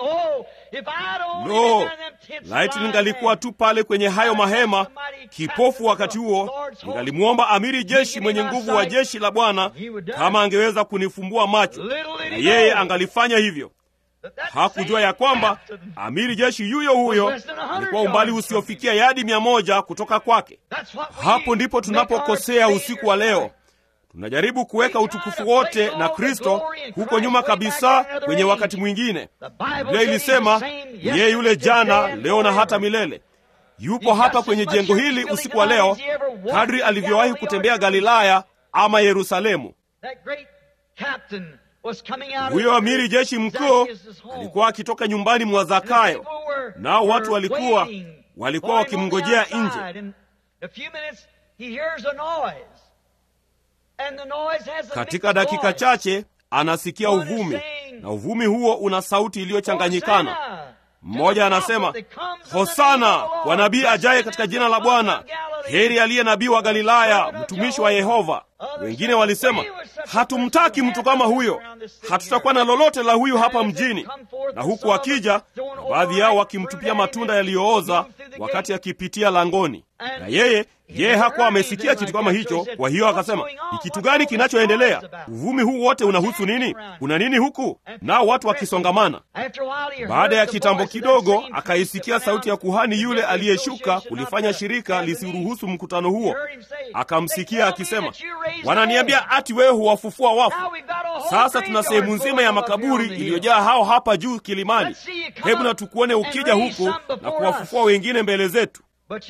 Lo, laiti ningalikuwa tu pale kwenye hayo mahema, kipofu wakati huo, ningalimwomba amiri jeshi mwenye nguvu wa jeshi la Bwana kama angeweza kunifumbua macho, na yeye angalifanya hivyo. Hakujua ya kwamba amiri jeshi yuyo huyo alikuwa umbali usiofikia yadi mia moja kutoka kwake. Hapo ndipo tunapokosea usiku wa leo. Tunajaribu kuweka utukufu wote na Kristo huko nyuma kabisa kwenye wakati mwingine. Biblia ilisema yeye yule jana, leo na hata milele. Yupo hapa kwenye jengo hili usiku wa leo, kadri alivyowahi kutembea Galilaya ama Yerusalemu. Huyo amiri jeshi mkuu alikuwa akitoka nyumbani mwa Zakayo, nao watu walikuwa walikuwa wakimngojea nje. Katika dakika chache anasikia uvumi, na uvumi huo una sauti iliyochanganyikana. Mmoja anasema hosana kwa nabii ajaye katika jina la Bwana, heri aliye nabii wa Galilaya, mtumishi wa Yehova. Wengine walisema hatumtaki mtu kama huyo, hatutakuwa na lolote la huyu hapa mjini. Na huku akija, na baadhi yao wakimtupia matunda yaliyooza wakati akipitia langoni, na yeye yeye hakuwa amesikia kitu kama hicho. Kwa hiyo akasema, ni kitu gani kinachoendelea? Uvumi huu wote unahusu nini? Kuna nini huku? Nao watu wakisongamana. Baada ya kitambo kidogo, akaisikia sauti ya kuhani yule aliyeshuka kulifanya shirika lisiruhusu mkutano huo. Akamsikia akisema, wananiambia ati wewe huwafufua wafu. Sasa tuna sehemu nzima ya makaburi iliyojaa hao hapa juu kilimani. Hebu na tukuone ukija huku na kuwafufua wengine mbele zetu.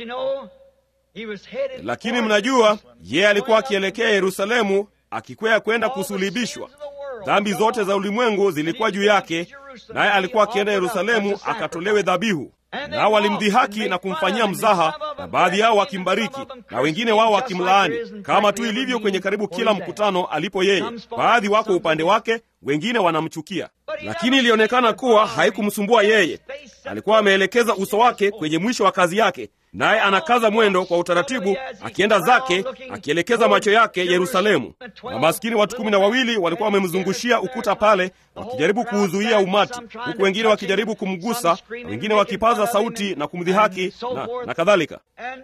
Lakini mnajua, yeye alikuwa akielekea Yerusalemu, akikwea kwenda kusulibishwa. Dhambi zote za ulimwengu zilikuwa juu yake, naye alikuwa akienda Yerusalemu akatolewe dhabihu. Nao walimdhihaki na kumfanyia mzaha, na baadhi yao wakimbariki na wengine wao wakimlaani, kama tu ilivyo kwenye karibu kila mkutano alipo yeye. Baadhi wako upande wake, wengine wanamchukia, lakini ilionekana kuwa haikumsumbua yeye. Alikuwa ameelekeza uso wake kwenye mwisho wa kazi yake, naye anakaza mwendo kwa utaratibu, akienda zake, akielekeza macho yake Yerusalemu. Na maskini watu kumi na wawili walikuwa wamemzungushia ukuta pale, wakijaribu kuuzuia umati, huku wengine wakijaribu kumgusa, na wengine wakipaza sauti na kumdhihaki na, na kadhalika.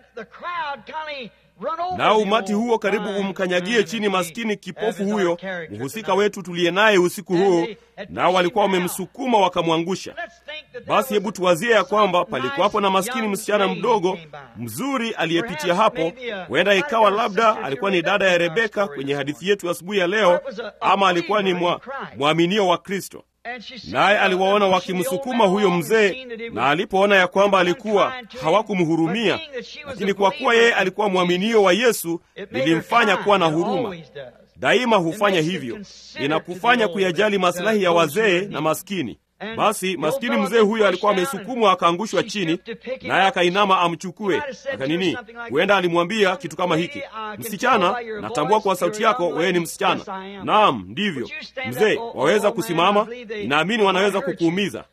Nao umati huo karibu umkanyagie chini maskini kipofu huyo, mhusika wetu tuliye naye usiku huu, nao walikuwa wamemsukuma wakamwangusha. Basi hebu tuwazie ya kwamba palikuwapo na maskini msichana mdogo mzuri aliyepitia hapo. Huenda ikawa labda alikuwa ni dada ya Rebeka kwenye hadithi yetu asubuhi ya leo, ama alikuwa ni mwa, mwaminio wa Kristo naye aliwaona wakimsukuma huyo mzee, na alipoona ya kwamba alikuwa hawakumhurumia, lakini kwa kuwa yeye alikuwa mwaminio wa Yesu, lilimfanya kuwa na huruma. Daima hufanya hivyo, inakufanya kuyajali masilahi ya wazee na maskini. Basi maskini mzee huyo alikuwa amesukumwa akaangushwa chini, naye akainama amchukue. Akanini, huenda alimwambia kitu kama hiki, msichana, natambua kwa sauti yako wewe ni msichana. Naam, ndivyo mzee, waweza kusimama, naamini wanaweza kukuumiza.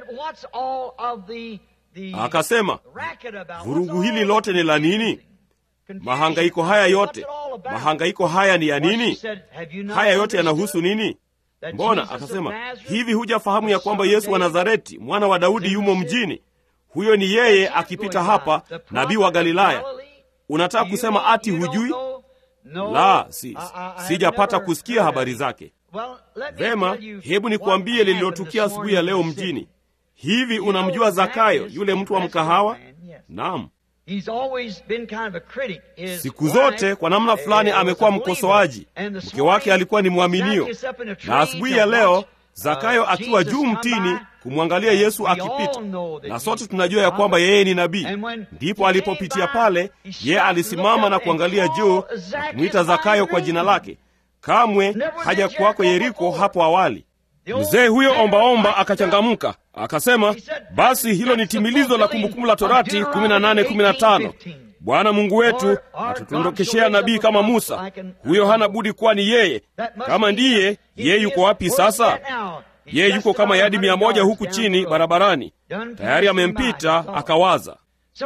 Akasema, vurugu hili lote ni la nini? Mahangaiko haya yote, mahangaiko haya ni ya nini? Haya yote yanahusu nini? Mbona? Akasema, hivi hujafahamu ya kwamba Yesu wa Nazareti mwana wa Daudi yumo mjini? Huyo ni yeye akipita hapa, nabii wa Galilaya. Unataka kusema ati hujui? La, si, sijapata kusikia habari zake. Vema, hebu nikuambie lililotukia asubuhi ya leo mjini. Hivi unamjua Zakayo, yule mtu wa mkahawa? Naam. Siku zote kwa namna fulani amekuwa mkosoaji. Mke wake alikuwa ni mwaminio, na asubuhi ya leo Zakayo akiwa juu mtini kumwangalia Yesu akipita, na sote tunajua ya kwamba yeye ni nabii. Ndipo alipopitia pale, yeye alisimama na kuangalia juu na kumwita Zakayo kwa jina lake. Kamwe haja kuwako Yeriko hapo awali. Mzee huyo ombaomba akachangamka akasema, basi hilo ni timilizo la Kumbukumbu la Torati 18:15 Bwana Mungu wetu atutondokeshea nabii kama Musa. Huyo hana budi kuwa ni yeye. Kama ndiye yeye, yuko wapi sasa? Yeye yuko kama yadi mia moja huku chini barabarani, tayari amempita. Akawaza.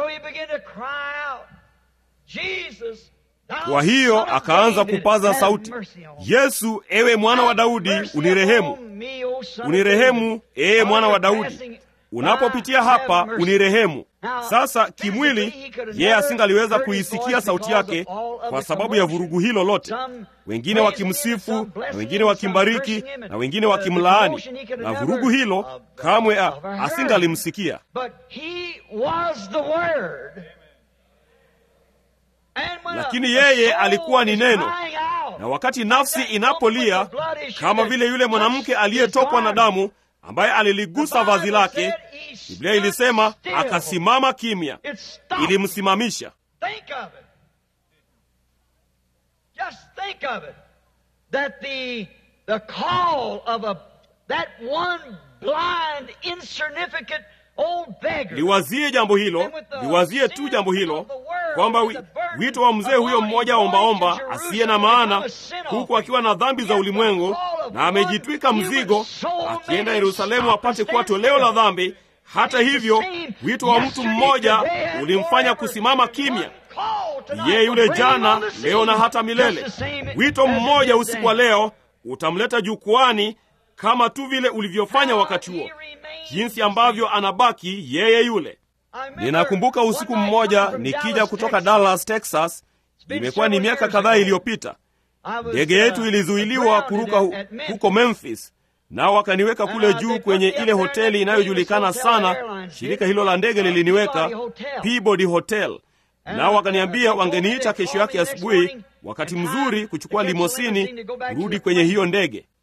Kwa hiyo akaanza kupaza sauti, Yesu, ewe mwana wa Daudi, unirehemu, unirehemu, ee mwana wa Daudi, unapopitia hapa unirehemu. Sasa kimwili, yeye asingaliweza kuisikia sauti yake kwa sababu ya vurugu hilo lote, wengine wakimsifu na wengine wakimbariki na wengine wakimlaani, na vurugu hilo kamwe asingalimsikia. Lakini yeye alikuwa ni neno, na wakati nafsi inapolia, kama vile yule mwanamke aliyetokwa na damu ambaye aliligusa vazi lake, Biblia ilisema akasimama kimya, ilimsimamisha. Liwazie jambo hilo, liwazie tu jambo hilo, kwamba wito wa mzee huyo mmoja ombaomba asiye na maana, huku akiwa na dhambi za ulimwengu na amejitwika mzigo, akienda Yerusalemu apate kuwa toleo la dhambi. Hata hivyo, wito wa mtu mmoja ulimfanya kusimama kimya. Yeye yule jana, leo na hata milele. Wito mmoja usiku wa leo utamleta jukwani kama tu vile ulivyofanya wakati huo, jinsi ambavyo anabaki yeye yule. Ninakumbuka usiku mmoja nikija kutoka Dallas, Texas. Imekuwa ni miaka kadhaa iliyopita. Ndege yetu ilizuiliwa kuruka hu, huko Memphis, nao wakaniweka kule juu kwenye ile hoteli inayojulikana sana. Shirika hilo la ndege liliniweka Peabody Hotel, nao wakaniambia wangeniita kesho yake asubuhi, wakati mzuri kuchukua limosini kurudi kwenye hiyo ndege.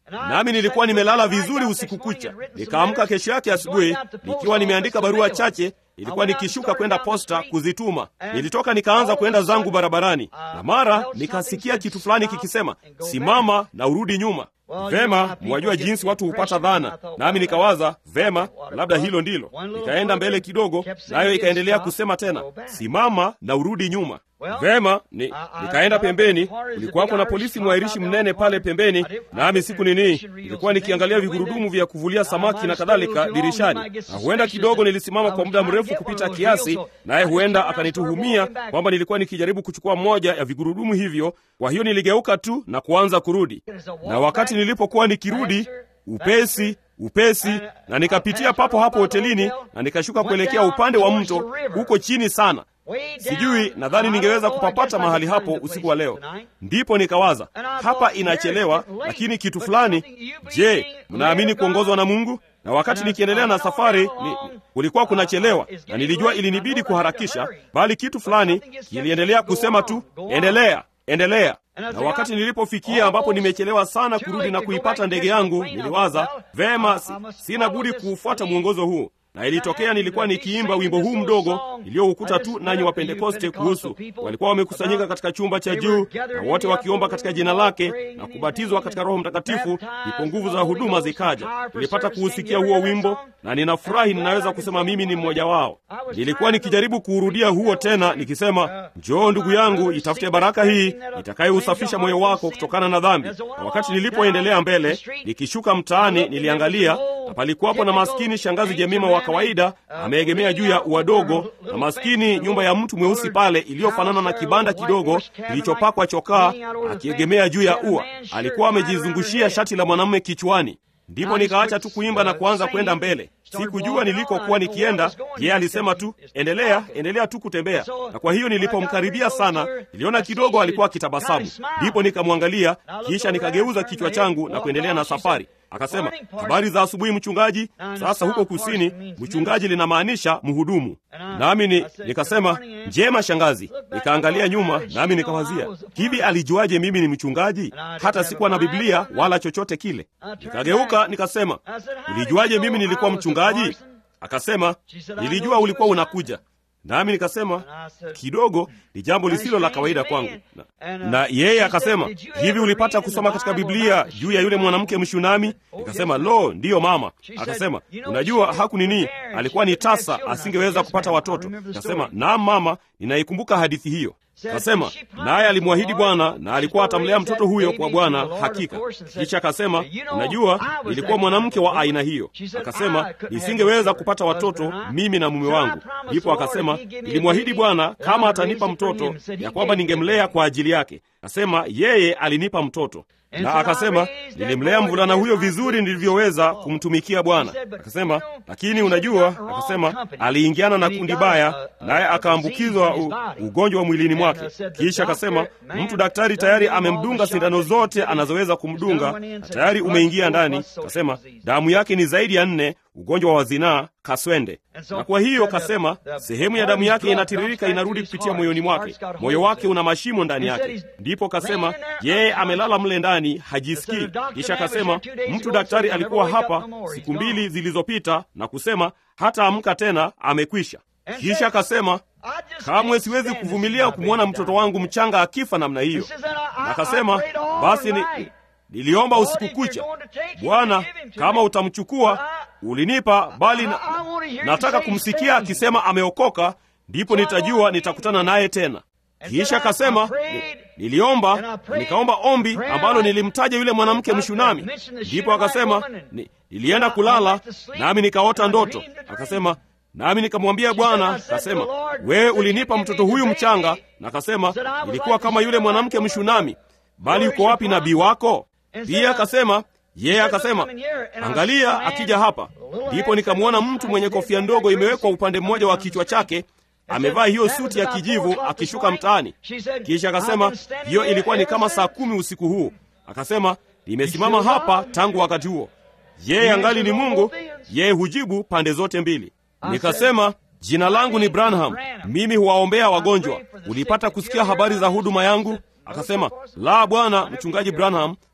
nami nilikuwa nimelala vizuri usiku kucha. Nikaamka kesho yake asubuhi nikiwa nimeandika barua chache ilikuwa nikishuka kwenda posta kuzituma. Nilitoka nikaanza kwenda zangu barabarani, na mara nikasikia kitu fulani kikisema, simama na urudi nyuma. Vema, mwajua jinsi watu hupata dhana, nami nikawaza vema, labda hilo ndilo. Nikaenda mbele kidogo, nayo ikaendelea kusema tena, simama na urudi nyuma. Vema, ni, nikaenda pembeni. Kulikuwapo na polisi mwairishi mnene pale pembeni, nami siku nini, nilikuwa nikiangalia vigurudumu vya kuvulia samaki na kadhalika dirishani, na huenda kidogo nilisimama kwa muda mrefu kupita kiasi, naye huenda akanituhumia kwamba nilikuwa nikijaribu kuchukua moja ya vigurudumu hivyo. Kwa hiyo niligeuka tu na kuanza kurudi, na wakati nilipokuwa nikirudi upesi upesi na nikapitia papo hapo hotelini na nikashuka kuelekea upande wa mto huko chini sana. Sijui, nadhani ningeweza kupapata mahali hapo usiku wa leo. Ndipo nikawaza hapa inachelewa, lakini kitu fulani. Je, mnaamini kuongozwa na Mungu? Na wakati nikiendelea na safari ni, kulikuwa kunachelewa na nilijua ilinibidi kuharakisha, bali kitu fulani kiliendelea kusema tu, endelea, endelea na wakati nilipofikia ambapo nimechelewa sana kurudi na kuipata ndege yangu, niliwaza vema, si, sina budi kuufuata mwongozo huu. Na ilitokea nilikuwa nikiimba wimbo huu mdogo iliyoukuta tu nanyi wa Pentekoste kuhusu, walikuwa wamekusanyika katika chumba cha juu na wote wakiomba katika jina lake na kubatizwa katika Roho Mtakatifu, ndipo nguvu za huduma zikaja. Nilipata kuusikia huo wimbo na ninafurahi ninaweza kusema mimi ni mmoja wao. Nilikuwa nikijaribu kuurudia huo tena nikisema, njoo ndugu yangu, itafute baraka hii itakayousafisha moyo wako kutokana na dhambi. Na wakati nilipoendelea mbele, nikishuka mtaani, niliangalia na palikuwapo na maskini shangazi Jemima wa kawaida ameegemea juu ya ua dogo, na maskini nyumba ya mtu mweusi pale iliyofanana na kibanda kidogo kilichopakwa chokaa, akiegemea juu ya ua. Alikuwa amejizungushia shati la mwanamume kichwani. Ndipo nikaacha tu kuimba na kuanza kwenda mbele. Sikujua nilikokuwa nikienda. Yeye alisema tu endelea, endelea tu kutembea. Na kwa hiyo nilipomkaribia sana, niliona kidogo alikuwa akitabasamu. Ndipo nikamwangalia, kisha nikageuza kichwa changu na kuendelea na safari. Akasema, habari za asubuhi mchungaji. Sasa huko kusini mchungaji linamaanisha mhudumu, nami ni, nikasema njema shangazi. Nikaangalia nyuma, nami nikawazia hivi, alijuaje mimi ni mchungaji? Hata sikuwa na Biblia wala chochote kile. Nikageuka nikasema, ulijuaje mimi nilikuwa mchungaji? Akasema, nilijua ulikuwa unakuja. Nami nikasema kidogo ni jambo lisilo la kawaida kwangu. Na, na yeye akasema hivi, ulipata kusoma katika Biblia juu ya yule mwanamke Mshunami? Nikasema lo, ndiyo mama. Akasema unajua, haku nini, alikuwa ni tasa, asingeweza kupata watoto. Nikasema naam mama, ninaikumbuka hadithi hiyo. Kasema naye alimwahidi Bwana na alikuwa atamlea mtoto huyo kwa Bwana hakika. Kisha akasema, unajua, nilikuwa mwanamke wa aina hiyo. Akasema nisingeweza kupata watoto mimi na mume wangu. Ndipo akasema nilimwahidi Bwana kama atanipa mtoto, ya kwamba ningemlea kwa ajili yake. Akasema yeye alinipa mtoto na akasema nilimlea mvulana huyo vizuri nilivyoweza kumtumikia Bwana. Akasema lakini unajua, akasema aliingiana na kundi baya, naye akaambukizwa ugonjwa wa mwilini mwake. Kisha akasema mtu daktari tayari amemdunga sindano zote anazoweza kumdunga na tayari umeingia ndani. Akasema damu yake ni zaidi ya nne, ugonjwa wa zinaa, kaswende. Na kwa hiyo kasema sehemu ya damu yake inatiririka inarudi kupitia moyoni mwake, moyo wake una mashimo ndani yake. Ndipo kasema yeye amelala mle ndani hajisikii. Kisha akasema mtu daktari alikuwa hapa siku mbili zilizopita na kusema hata amka tena, amekwisha. Kisha akasema kamwe siwezi kuvumilia kumwona mtoto wangu mchanga akifa namna hiyo. Na akasema basi ni, niliomba usiku kucha, Bwana, kama utamchukua ulinipa, bali na, nataka kumsikia akisema ameokoka, ndipo nitajua nitakutana naye tena. Kisha akasema niliomba na nikaomba ombi ambalo nilimtaja yule mwanamke Mshunami. Ndipo akasema ni, nilienda kulala nami nikaota ndoto. Akasema nami nikamwambia Bwana, akasema wewe ulinipa mtoto huyu mchanga, na akasema nilikuwa kama yule mwanamke Mshunami, bali yuko wapi nabii wako? Pia akasema yeye akasema angalia, akija hapa. Ndipo nikamwona mtu mwenye kofia ndogo imewekwa upande mmoja wa kichwa chake amevaa hiyo suti ya kijivu akishuka mtaani. Kisha akasema hiyo ilikuwa ni kama saa kumi usiku huu. Akasema nimesimama hapa tangu wakati huo. Yeye angali ni Mungu, yeye hujibu pande zote mbili. Nikasema jina langu ni Branham, mimi huwaombea wagonjwa. Ulipata kusikia habari za huduma yangu? Akasema la, bwana mchungaji Branham,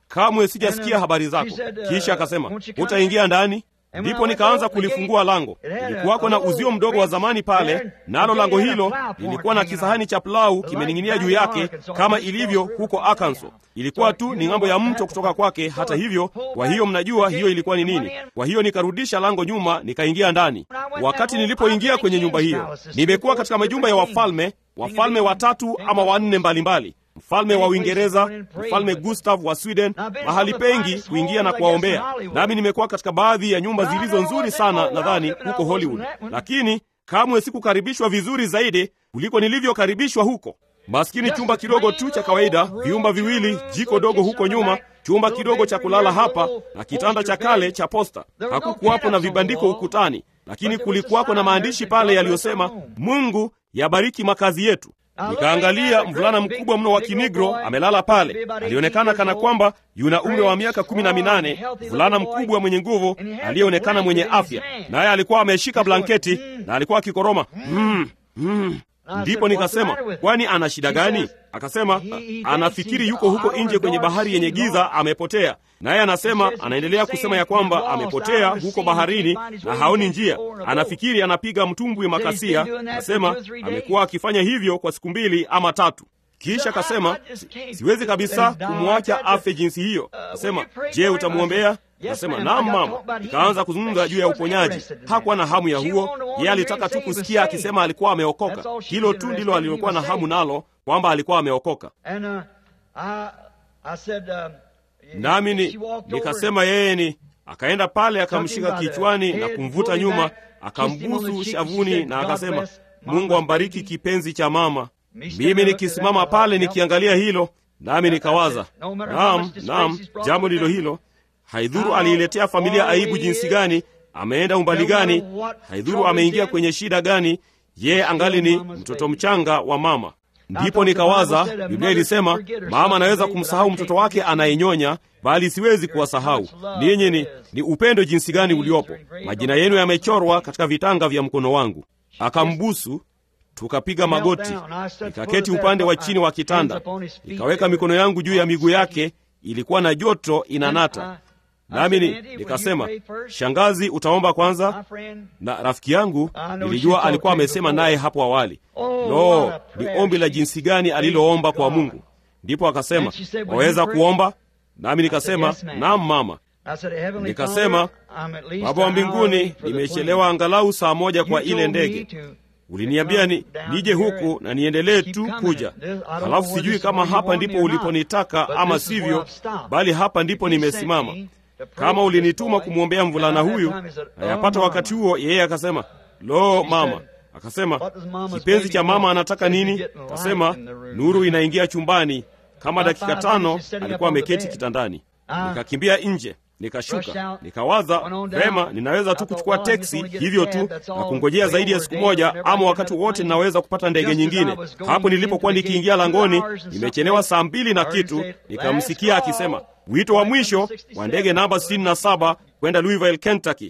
kamwe sijasikia habari zako. Kisha akasema utaingia ndani. Ndipo nikaanza kulifungua lango. Ilikuwako na uzio mdogo wa zamani pale, nalo lango hilo lilikuwa na kisahani cha plau kimening'inia juu yake, kama ilivyo huko Arkansas. Ilikuwa tu ni ng'ambo ya mto kutoka kwake. Hata hivyo, kwa hiyo mnajua hiyo ilikuwa ni nini. Kwa hiyo nikarudisha lango nyuma, nikaingia ndani. Wakati nilipoingia kwenye nyumba hiyo, nimekuwa katika majumba ya wafalme, wafalme watatu ama wanne mbalimbali mfalme wa Uingereza, mfalme Gustav wa Sweden, mahali pengi kuingia na kuwaombea. Nami nimekuwa katika baadhi ya nyumba zilizo nzuri sana, nadhani huko Hollywood, lakini kamwe sikukaribishwa vizuri zaidi kuliko nilivyokaribishwa huko. Maskini, chumba kidogo tu cha kawaida, vyumba viwili, jiko dogo huko nyuma, chumba kidogo cha kulala hapa na kitanda cha kale cha posta. Hakukuwapo na vibandiko ukutani, lakini kulikuwako na maandishi pale yaliyosema, Mungu yabariki makazi yetu. Nikaangalia mvulana mkubwa mno wa kinigro amelala pale. Alionekana kana kwamba yuna umri wa miaka kumi na minane, mvulana mkubwa mwenye nguvu aliyeonekana mwenye afya, naye alikuwa ameshika blanketi na alikuwa akikoroma mm, mm. Ndipo nikasema kwani ana shida gani? Akasema anafikiri yuko huko nje kwenye bahari yenye giza, amepotea. Naye anasema anaendelea kusema ya kwamba amepotea huko baharini na haoni njia. Anafikiri anapiga mtumbwi makasia. Anasema amekuwa akifanya hivyo kwa siku mbili ama tatu. Kisha akasema siwezi kabisa kumwacha afe jinsi hiyo. Akasema je, utamwombea? Nasema naam mama. Nikaanza kuzungumza juu ya uponyaji. Hakuwa na hamu ya huo, yeye alitaka tu kusikia akisema alikuwa ameokoka. Hilo tu ndilo alilokuwa na hamu nalo, kwamba alikuwa ameokoka. Nami ni, nikasema yeye ni akaenda pale akamshika kichwani na kumvuta nyuma, akambusu shavuni na akasema, Mungu ambariki kipenzi cha mama. Mimi nikisimama pale nikiangalia hilo, nami nikawaza, naam, naam, jambo ndilo hilo Haidhuru aliiletea familia aibu jinsi gani, ameenda umbali gani, haidhuru ameingia kwenye shida gani, yeye angali ni mtoto mchanga wa mama. Ndipo nikawaza, Biblia ilisema mama anaweza kumsahau mtoto wake anayenyonya, bali siwezi kuwasahau ninyi. Ni, ni upendo jinsi gani uliopo! Majina yenu yamechorwa katika vitanga vya mkono wangu. Akambusu, tukapiga magoti, nikaketi upande wa chini wa kitanda, nikaweka mikono yangu juu ya miguu yake. Ilikuwa na joto inanata nami ni, nikasema shangazi, utaomba kwanza. Na rafiki yangu nilijua alikuwa amesema naye hapo awali. No, ni ombi la jinsi gani aliloomba kwa Mungu. Ndipo akasema waweza kuomba? Nami nikasema naam mama. Nikasema Baba wa mbinguni, nimechelewa angalau saa moja kwa ile ndege Uliniambia ni nije huku na niendelee tu kuja, halafu sijui kama hapa ndipo uliponitaka ama sivyo, bali hapa ndipo nimesimama. Kama ulinituma kumwombea mvulana huyu, ayapata wakati huo yeye akasema, lo mama, akasema kipenzi cha mama anataka nini? Akasema nuru inaingia chumbani. Kama dakika tano alikuwa ameketi kitandani. Nikakimbia nje nikashuka nikawaza, vema, ninaweza tu kuchukua teksi hivyo tu na kungojea zaidi ya siku moja, ama wakati wote ninaweza kupata ndege nyingine. Hapo nilipokuwa nikiingia langoni, nimechelewa saa mbili na kitu, nikamsikia akisema wito wa mwisho wa ndege namba 67 kwenda Louisville, Kentucky.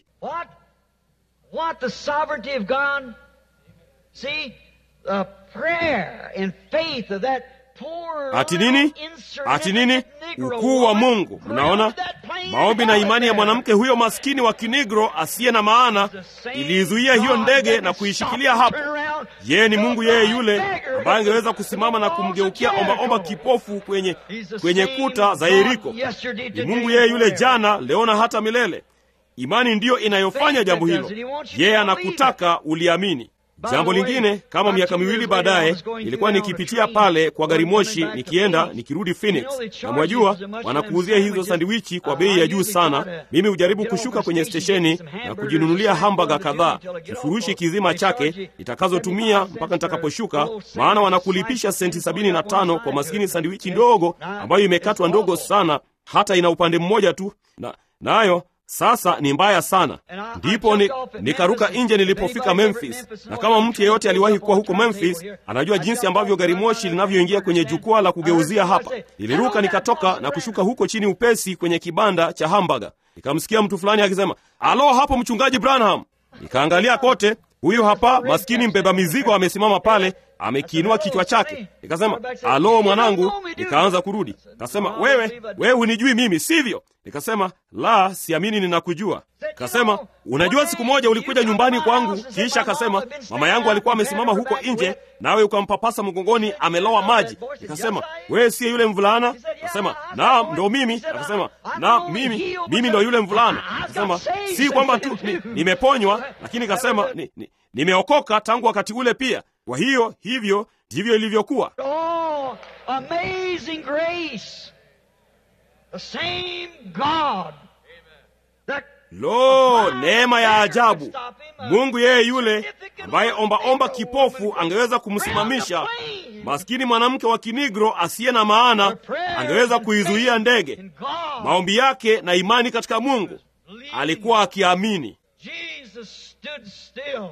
Ati nini? Ati nini? Ukuu wa Mungu! Mnaona, maombi na imani ya mwanamke huyo maskini wa kinigro asiye na maana iliizuia hiyo ndege na kuishikilia hapo. Yeye ni Mungu, yeye yule ambaye angeweza kusimama na kumgeukia ombaomba kipofu kwenye, kwenye kuta za Yeriko. Ni Mungu yeye yule jana, leo na hata milele. Imani ndiyo inayofanya jambo hilo. Yeye anakutaka uliamini. Jambo lingine, kama miaka miwili baadaye, nilikuwa nikipitia pale kwa gari moshi nikienda nikirudi Phoenix, na mwajua wanakuuzia hizo sandiwichi kwa bei ya juu sana. Mimi hujaribu kushuka kwenye stesheni na kujinunulia hamburger kadhaa, kifurushi kizima chake nitakazotumia mpaka nitakaposhuka, maana wanakulipisha senti sabini na tano kwa maskini sandiwichi ndogo ambayo imekatwa ndogo sana, hata ina upande mmoja tu, na nayo sasa ni mbaya sana. Ndipo ni, nikaruka nje nilipofika Memphis, na kama mtu yeyote aliwahi kuwa huko Memphis anajua jinsi ambavyo gari moshi linavyoingia kwenye jukwaa la kugeuzia hapa. Niliruka nikatoka na kushuka huko chini upesi kwenye kibanda cha hamburger. Nikamsikia mtu fulani akisema, alo, hapo mchungaji Branham. Nikaangalia kote, huyu hapa maskini mbeba mizigo amesimama pale amekiinua kichwa chake. Nikasema, alo mwanangu. Nikaanza kurudi, kasema, wewe wewe hunijui mimi, sivyo? Nikasema, la, siamini ninakujua. Kasema, unajua siku moja ulikuja nyumbani kwangu, kisha akasema mama yangu alikuwa amesimama huko nje, nawe ukampapasa mgongoni, amelowa maji. Nikasema, wewe siye yule mvulana? Akasema, naam, ndo mimi. Akasema, naam, mimi mimi ndo yule mvulana. Akasema, si kwamba tu ni, nimeponywa, lakini kasema ni, ni, nimeokoka tangu wakati ule pia. Kwa hiyo hivyo ndivyo ilivyokuwa. Oh, amazing grace. The same God. That Lo, neema ya ajabu! Mungu yeye yule ambaye ombaomba kipofu angeweza kumsimamisha, maskini mwanamke wa kinigro asiye na maana angeweza kuizuia ndege. in God. Maombi yake na imani katika Mungu, alikuwa akiamini. Jesus stood still.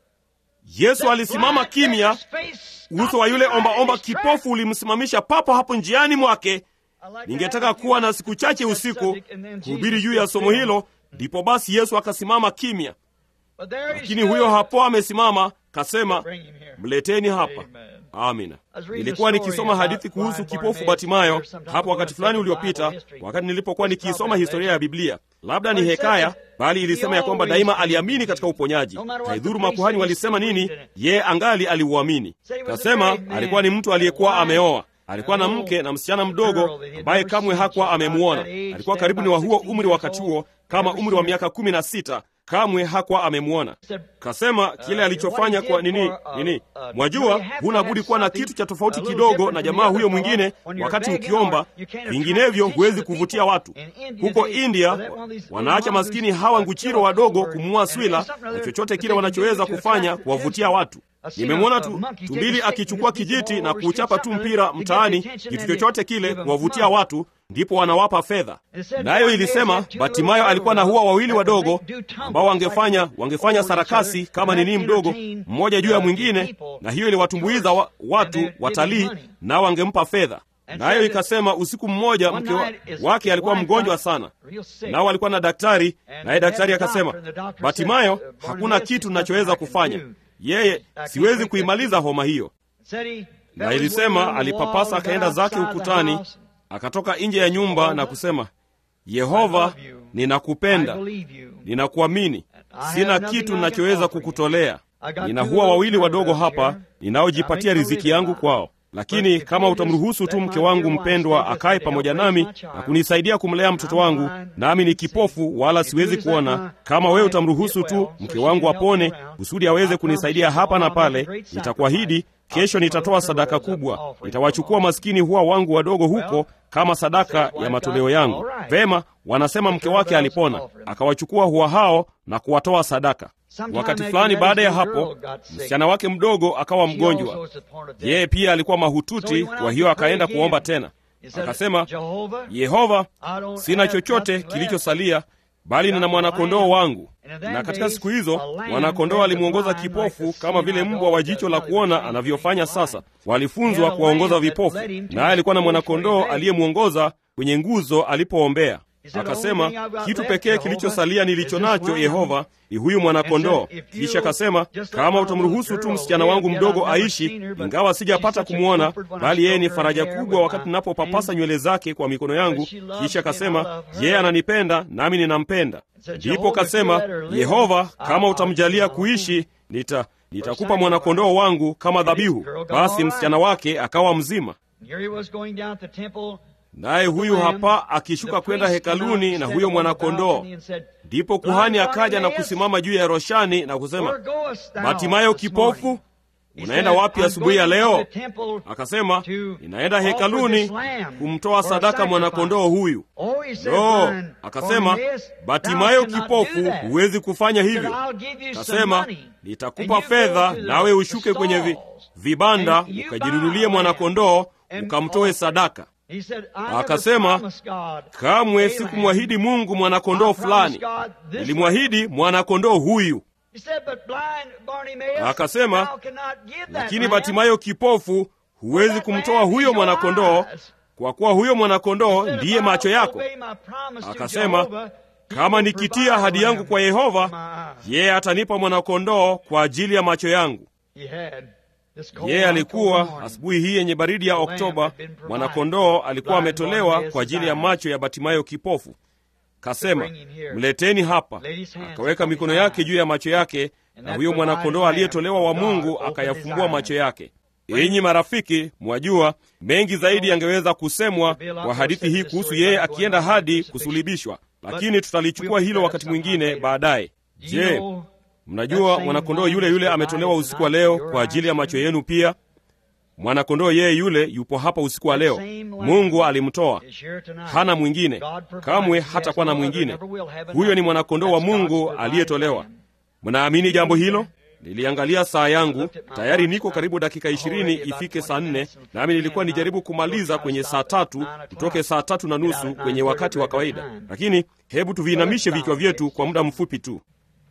Yesu alisimama kimya. Uso wa yule ombaomba kipofu ulimsimamisha papo hapo njiani mwake. Ningetaka kuwa na siku chache usiku kuhubiri juu ya somo hilo, ndipo basi Yesu akasimama kimya. Lakini huyo hapo amesimama, kasema, mleteni hapa. Amina. Nilikuwa nikisoma hadithi kuhusu kipofu Batimayo hapo wakati fulani uliopita, wakati nilipokuwa nikiisoma historia ya Biblia. Labda ni hekaya, bali ilisema ya kwamba daima aliamini katika uponyaji. Haidhuru makuhani walisema nini, ye angali aliuamini. Kasema alikuwa ni mtu aliyekuwa ameoa alikuwa na mke na msichana mdogo ambaye kamwe hakuwa amemwona. Alikuwa karibu ni wa huo umri wakati huo, kama umri wa miaka kumi na sita. Kamwe hakuwa amemwona. Kasema kile alichofanya kwa nini nini, mwajua, huna budi kuwa na kitu cha tofauti kidogo na jamaa huyo mwingine wakati ukiomba, vinginevyo huwezi kuvutia watu. Huko India wanaacha maskini hawa nguchiro wadogo kumua swila na chochote kile wanachoweza kufanya kuwavutia watu. Nimemwona tu tumbili akichukua kijiti na kuuchapa tu mpira mtaani, kitu chochote kile kuwavutia watu, ndipo wanawapa fedha. Nayo ilisema Batimayo alikuwa na hua wawili wadogo ambao wangefanya wangefanya sarakasi kama nini mdogo, mmoja juu ya mwingine, na hiyo iliwatumbuiza wa, watu watalii, nao wangempa fedha. Nayo ikasema usiku mmoja mke wa, wake alikuwa mgonjwa sana, nao alikuwa na daktari, naye daktari akasema, Batimayo, hakuna kitu nachoweza kufanya yeye siwezi kuimaliza homa hiyo. Na ilisema alipapasa akaenda zake ukutani, akatoka nje ya nyumba na kusema, Yehova, ninakupenda, ninakuamini, sina kitu ninachoweza kukutolea. Nina hua wawili wadogo hapa ninaojipatia riziki yangu kwao, lakini kama utamruhusu tu mke wangu mpendwa akae pamoja nami na kunisaidia kumlea mtoto wangu, nami ni kipofu wala siwezi kuona, kama wewe utamruhusu tu mke wangu apone kusudi aweze kunisaidia hapa na pale, nitakuahidi kesho nitatoa sadaka kubwa. Nitawachukua maskini huwa wangu wadogo huko kama sadaka ya matoleo yangu. Vema, wanasema mke wake alipona, akawachukua huwa hao na kuwatoa sadaka. Wakati fulani baada ya hapo, msichana wake mdogo akawa mgonjwa. Yeye pia alikuwa mahututi, kwa hiyo akaenda kuomba tena. Akasema, Yehova, sina chochote kilichosalia bali nina mwanakondoo wangu. Na katika siku hizo mwanakondoo alimwongoza kipofu kama vile mbwa wa jicho la kuona anavyofanya sasa. Walifunzwa kuwaongoza vipofu, naye alikuwa na mwanakondoo aliyemwongoza kwenye nguzo alipoombea. Akasema, kitu pekee kilichosalia nilicho nacho Yehova ni huyu mwanakondoo. Kisha akasema, kama utamruhusu tu msichana wangu mdogo aishi, ingawa sijapata kumwona, bali yeye ni faraja kubwa wakati ninapopapasa nywele zake kwa mikono yangu. Kisha akasema, yeye ananipenda nami ninampenda. Ndipo kasema, Yehova, kama utamjalia kuishi, nita nitakupa mwanakondoo wangu kama dhabihu. Basi msichana wake akawa mzima. Naye huyu hapa akishuka kwenda hekaluni na huyo mwanakondoo. Ndipo kuhani akaja na kusimama juu ya roshani na kusema, Batimayo kipofu, unaenda wapi asubuhi ya leo? Akasema, ninaenda hekaluni kumtoa sadaka mwanakondoo huyu. No, akasema, Batimayo kipofu, huwezi kufanya hivyo. Akasema, nitakupa fedha, nawe ushuke kwenye vi, vibanda ukajinunulie mwanakondoo ukamtoe sadaka. Akasema, kamwe sikumwahidi Mungu mwanakondoo fulani, nilimwahidi mwanakondoo huyu. Akasema, lakini Batimayo kipofu, huwezi kumtoa huyo mwanakondoo, kwa kuwa huyo mwanakondoo ndiye macho yako. Akasema, kama nikitia ahadi yangu kwa Yehova, yeye atanipa mwanakondoo kwa ajili ya macho yangu. Yeye alikuwa asubuhi hii yenye baridi ya Oktoba, mwanakondoo alikuwa ametolewa kwa ajili ya macho ya Batimayo kipofu. Kasema, mleteni hapa. Akaweka mikono yake juu ya macho yake, na huyo mwanakondoo aliyetolewa wa Mungu akayafumbua macho yake. Enyi marafiki, mwajua mengi zaidi yangeweza kusemwa kwa hadithi hii kuhusu yeye akienda hadi kusulibishwa, lakini tutalichukua hilo wakati mwingine baadaye. Je, mnajua mwanakondoo yule yule ametolewa usiku wa leo kwa ajili ya macho yenu pia? Mwanakondoo yeye yule yupo hapa usiku wa leo. Mungu alimtoa, hana mwingine, kamwe hatakuwa na mwingine. Huyo ni mwanakondoo wa Mungu aliyetolewa. Mnaamini jambo hilo? Niliangalia saa yangu, tayari niko karibu dakika ishirini ifike saa nne, nami nilikuwa nijaribu kumaliza kwenye saa tatu, tutoke saa tatu na nusu kwenye wakati wa kawaida. Lakini hebu tuviinamishe vichwa vyetu kwa muda mfupi tu.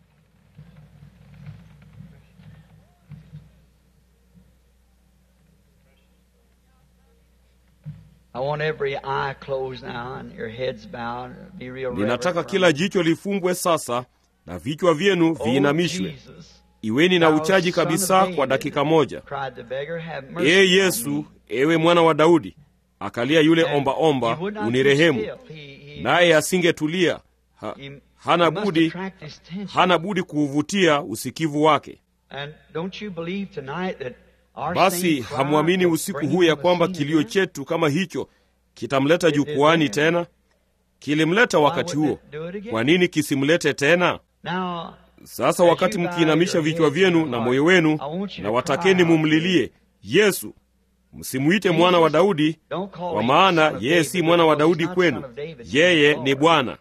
Ninataka kila jicho lifumbwe sasa na vichwa vyenu viinamishwe. Iweni na uchaji kabisa kwa dakika moja. Ee Yesu, ewe mwana wa Daudi, akalia yule ombaomba, unirehemu. Naye asingetulia ha, hana budi, hana budi kuuvutia usikivu wake. Basi hamwamini usiku huu ya kwamba kilio chetu kama hicho kitamleta jukwani tena? Kilimleta wakati huo, kwa nini kisimlete tena sasa? Wakati mkiinamisha vichwa vyenu na moyo wenu, na watakeni mumlilie Yesu. Msimuite mwana wa Daudi, kwa maana yeye si mwana wa Daudi kwenu, yeye ni Bwana.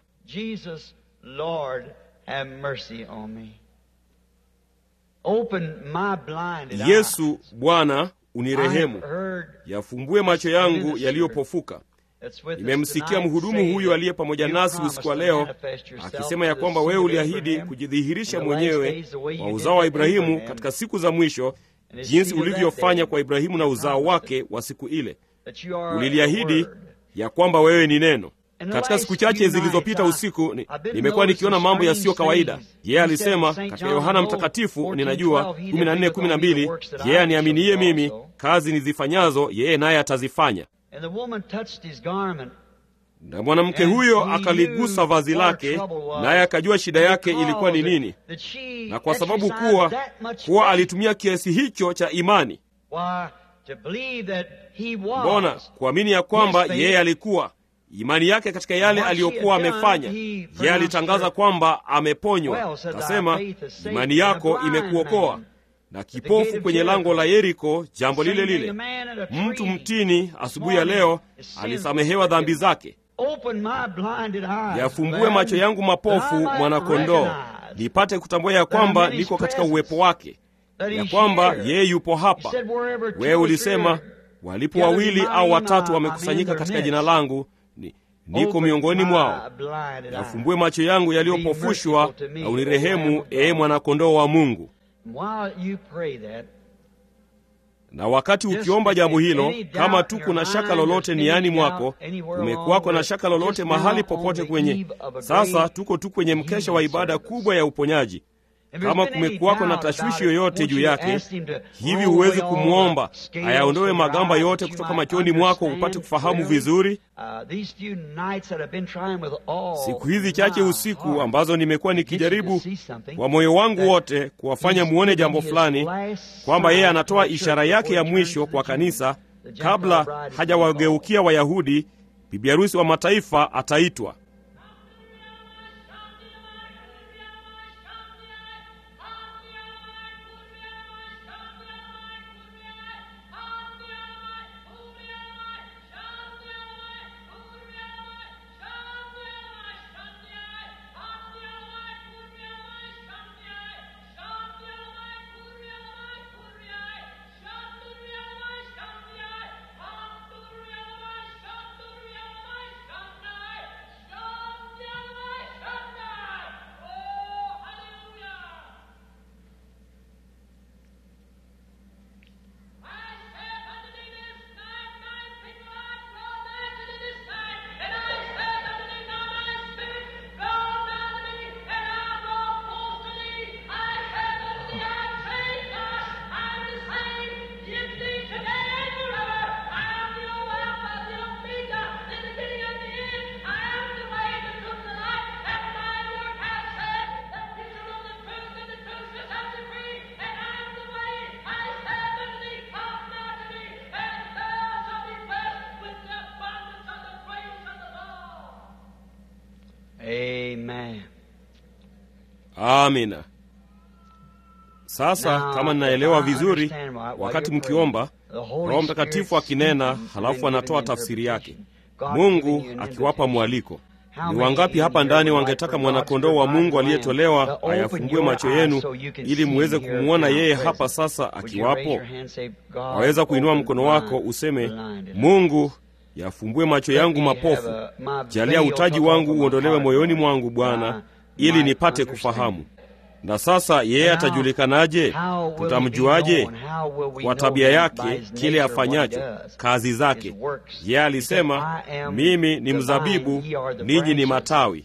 Yesu Bwana, unirehemu, yafumbue macho yangu yaliyopofuka. Nimemsikia mhudumu huyo aliye pamoja nasi usiku wa leo akisema ya kwamba wewe uliahidi kujidhihirisha mwenyewe kwa uzao wa Ibrahimu katika siku za mwisho, jinsi ulivyofanya kwa Ibrahimu na uzao wake wa siku ile. Uliliahidi ya kwamba wewe ni neno. Katika siku chache zilizopita usiku ni, nimekuwa nikiona mambo yasiyo kawaida. Yeye alisema katika Yohana Mtakatifu, ninajua 14:12, yeye aniaminiye mimi, kazi nizifanyazo yeye naye atazifanya. Na mwanamke huyo akaligusa vazi lake, naye akajua shida yake ilikuwa ni nini, na kwa sababu kuwa kuwa alitumia kiasi hicho cha imani. Mbona kuamini ya kwamba yeye alikuwa imani yake katika yale aliyokuwa amefanya. Yeye alitangaza kwamba ameponywa, akasema imani yako imekuokoa. Na kipofu kwenye lango la Yeriko, jambo lile lile. Mtu mtini asubuhi ya leo alisamehewa dhambi zake. Yafumbue macho yangu mapofu, mwanakondoo, nipate kutambua ya kwamba niko katika uwepo wake, ya kwamba yeye yupo hapa. Wewe ulisema walipo wawili au watatu wamekusanyika katika jina langu ni, niko miongoni mwao. Yafumbue macho yangu yaliyopofushwa na unirehemu, ee mwanakondoo wa Mungu. Na wakati ukiomba jambo hilo, kama tu kuna shaka lolote niani mwako, kumekuwako na shaka lolote mahali popote kwenye, sasa tuko tu kwenye mkesha wa ibada kubwa ya uponyaji kama kumekuwako na tashwishi yoyote juu yake, hivi huwezi kumwomba ayaondoe magamba yote kutoka machoni mwako upate kufahamu vizuri? Siku hizi chache usiku ambazo nimekuwa nikijaribu kwa moyo wangu wote kuwafanya muone jambo fulani, kwamba yeye anatoa ishara yake ya mwisho kwa kanisa kabla hajawageukia Wayahudi. Bibi harusi wa mataifa ataitwa amina sasa kama ninaelewa vizuri wakati mkiomba roho mtakatifu akinena halafu anatoa tafsiri yake mungu akiwapa mwaliko ni wangapi hapa ndani wangetaka mwanakondoo wa mungu aliyetolewa ayafumbue macho yenu ili muweze kumwona yeye hapa sasa akiwapo waweza kuinua mkono wako useme mungu yafumbue macho yangu mapofu jalia utaji wangu uondolewe moyoni mwangu bwana ili nipate kufahamu na sasa yeye atajulikanaje tutamjuaje kwa tabia yake kile afanyacho kazi zake yeye alisema mimi ni mzabibu ninyi ni matawi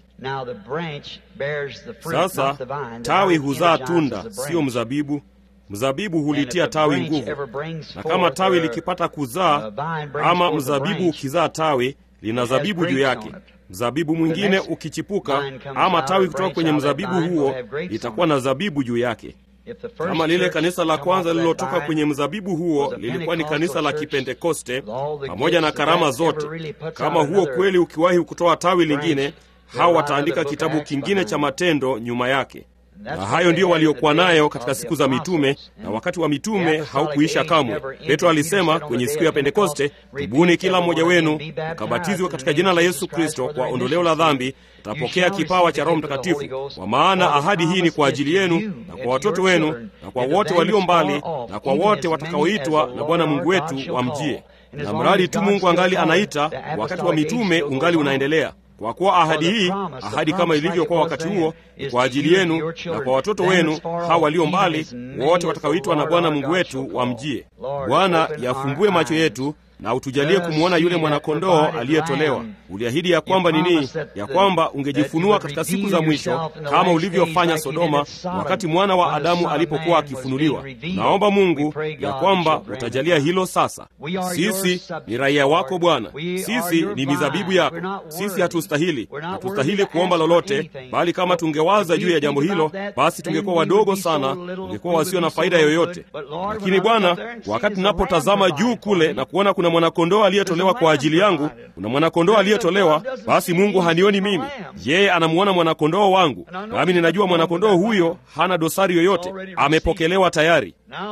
sasa tawi huzaa tunda siyo mzabibu mzabibu hulitia tawi nguvu na kama tawi likipata kuzaa ama mzabibu ukizaa tawi lina zabibu juu yake mzabibu mwingine ukichipuka ama tawi kutoka kwenye mzabibu huo litakuwa na zabibu juu yake kama lile kanisa la kwanza lililotoka kwenye mzabibu huo lilikuwa ni kanisa la kipentekoste pamoja na karama zote kama huo kweli ukiwahi kutoa tawi lingine hao wataandika kitabu kingine cha matendo nyuma yake na hayo ndiyo waliokuwa nayo katika siku za mitume na wakati wa mitume haukuisha kamwe petro alisema kwenye siku ya pentekoste tubuni kila mmoja wenu mkabatizwe katika jina la yesu kristo kwa ondoleo la dhambi utapokea kipawa cha roho mtakatifu kwa maana ahadi hii ni kwa ajili yenu na kwa watoto wenu na kwa wote walio mbali na kwa wote watakaoitwa na bwana mungu wetu wamjie na mradi tu mungu angali anaita wakati wa mitume ungali unaendelea kwa kuwa ahadi hii ahadi kama ilivyokuwa wakati huo ni kwa ajili yenu na kwa watoto wenu hawa walio mbali wote watakaoitwa na bwana mungu wetu wamjie bwana yafumbue macho yetu na utujalie kumwona yule mwanakondoo aliyetolewa uliahidi ya kwamba nini ya kwamba ungejifunua katika siku za mwisho kama ulivyofanya sodoma wakati mwana wa adamu alipokuwa akifunuliwa naomba mungu ya kwamba utajalia hilo sasa sisi ni raia wako bwana sisi ni mizabibu yako sisi hatustahili hatustahili kuomba lolote bali kama tungewaza juu ya jambo hilo basi tungekuwa wadogo sana tungekuwa wasio na faida yoyote lakini bwana wakati tunapotazama juu kule na kuona kuna mwanakondoo aliyetolewa kwa ajili yangu kuna mwanakondoo aliyetolewa basi mungu hanioni mimi yeye anamuona mwanakondoo wangu nami ninajua mwanakondoo huyo hana dosari yoyote amepokelewa tayari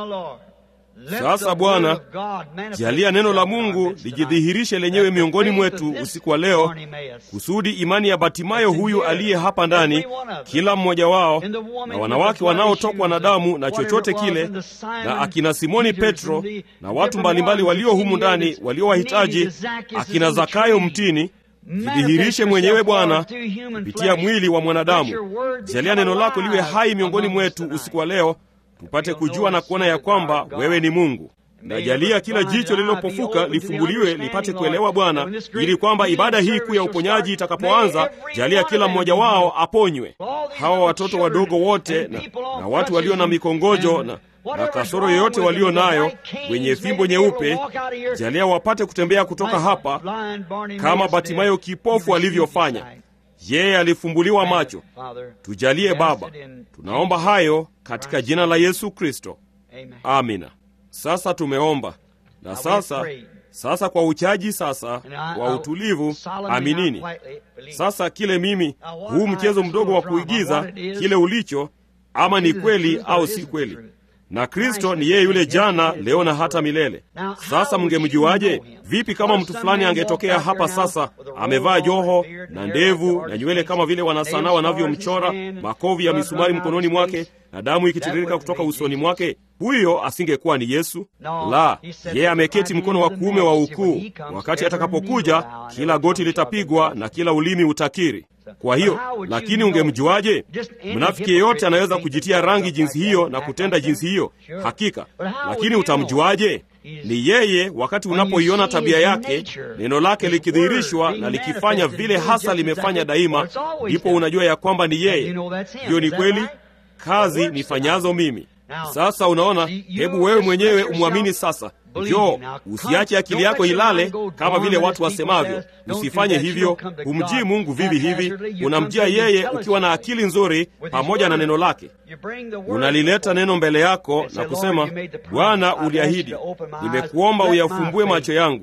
sasa bwana jalia neno la mungu lijidhihirishe lenyewe miongoni mwetu usiku wa leo kusudi imani ya batimayo huyu aliye hapa ndani kila mmoja wao na wanawake wanaotokwa na damu na chochote kile na akina simoni petro na watu mbalimbali walio humu ndani waliowahitaji akina zakayo mtini jidhihirishe mwenyewe bwana kupitia mwili wa mwanadamu jalia neno lako liwe hai miongoni mwetu usiku wa leo tupate kujua na kuona ya kwamba wewe ni mungu najalia kila jicho lililopofuka lifunguliwe lipate kuelewa bwana ili kwamba ibada hii kuu ya uponyaji itakapoanza jalia kila mmoja wao aponywe hawa watoto wadogo wote na, na watu walio na mikongojo na, na kasoro yoyote walio nayo wenye fimbo nyeupe jalia wapate kutembea kutoka hapa kama batimayo kipofu alivyofanya yeye alifumbuliwa macho tujalie baba tunaomba hayo katika jina la yesu kristo amina sasa tumeomba na sasa sasa kwa uchaji sasa kwa utulivu aminini sasa kile mimi huu mchezo mdogo wa kuigiza kile ulicho ama ni kweli au si kweli na kristo ni yeye yule jana leo na hata milele sasa mngemjuaje vipi kama mtu fulani angetokea hapa sasa amevaa joho na ndevu na nywele kama vile wanasanaa wanavyomchora makovi ya misumari mkononi mwake na damu ikitiririka kutoka usoni mwake huyo asingekuwa ni yesu la yeye ameketi mkono wa kuume wa ukuu wakati atakapokuja kila goti litapigwa na kila ulimi utakiri kwa hiyo lakini ungemjuaje mnafiki yeyote anaweza kujitia rangi jinsi hiyo na kutenda jinsi hiyo hakika lakini utamjuaje ni yeye wakati unapoiona tabia yake neno lake likidhihirishwa na likifanya vile hasa limefanya daima ndipo unajua ya kwamba ni yeye hiyo ni kweli kazi nifanyazo mimi sasa unaona hebu wewe mwenyewe umwamini sasa jo usiache akili yako ilale kama vile watu wasemavyo usifanye hivyo humjii mungu vivi hivi unamjia yeye ukiwa na akili nzuri pamoja na neno lake unalileta neno mbele yako na kusema bwana uliahidi nimekuomba uyafumbue macho yangu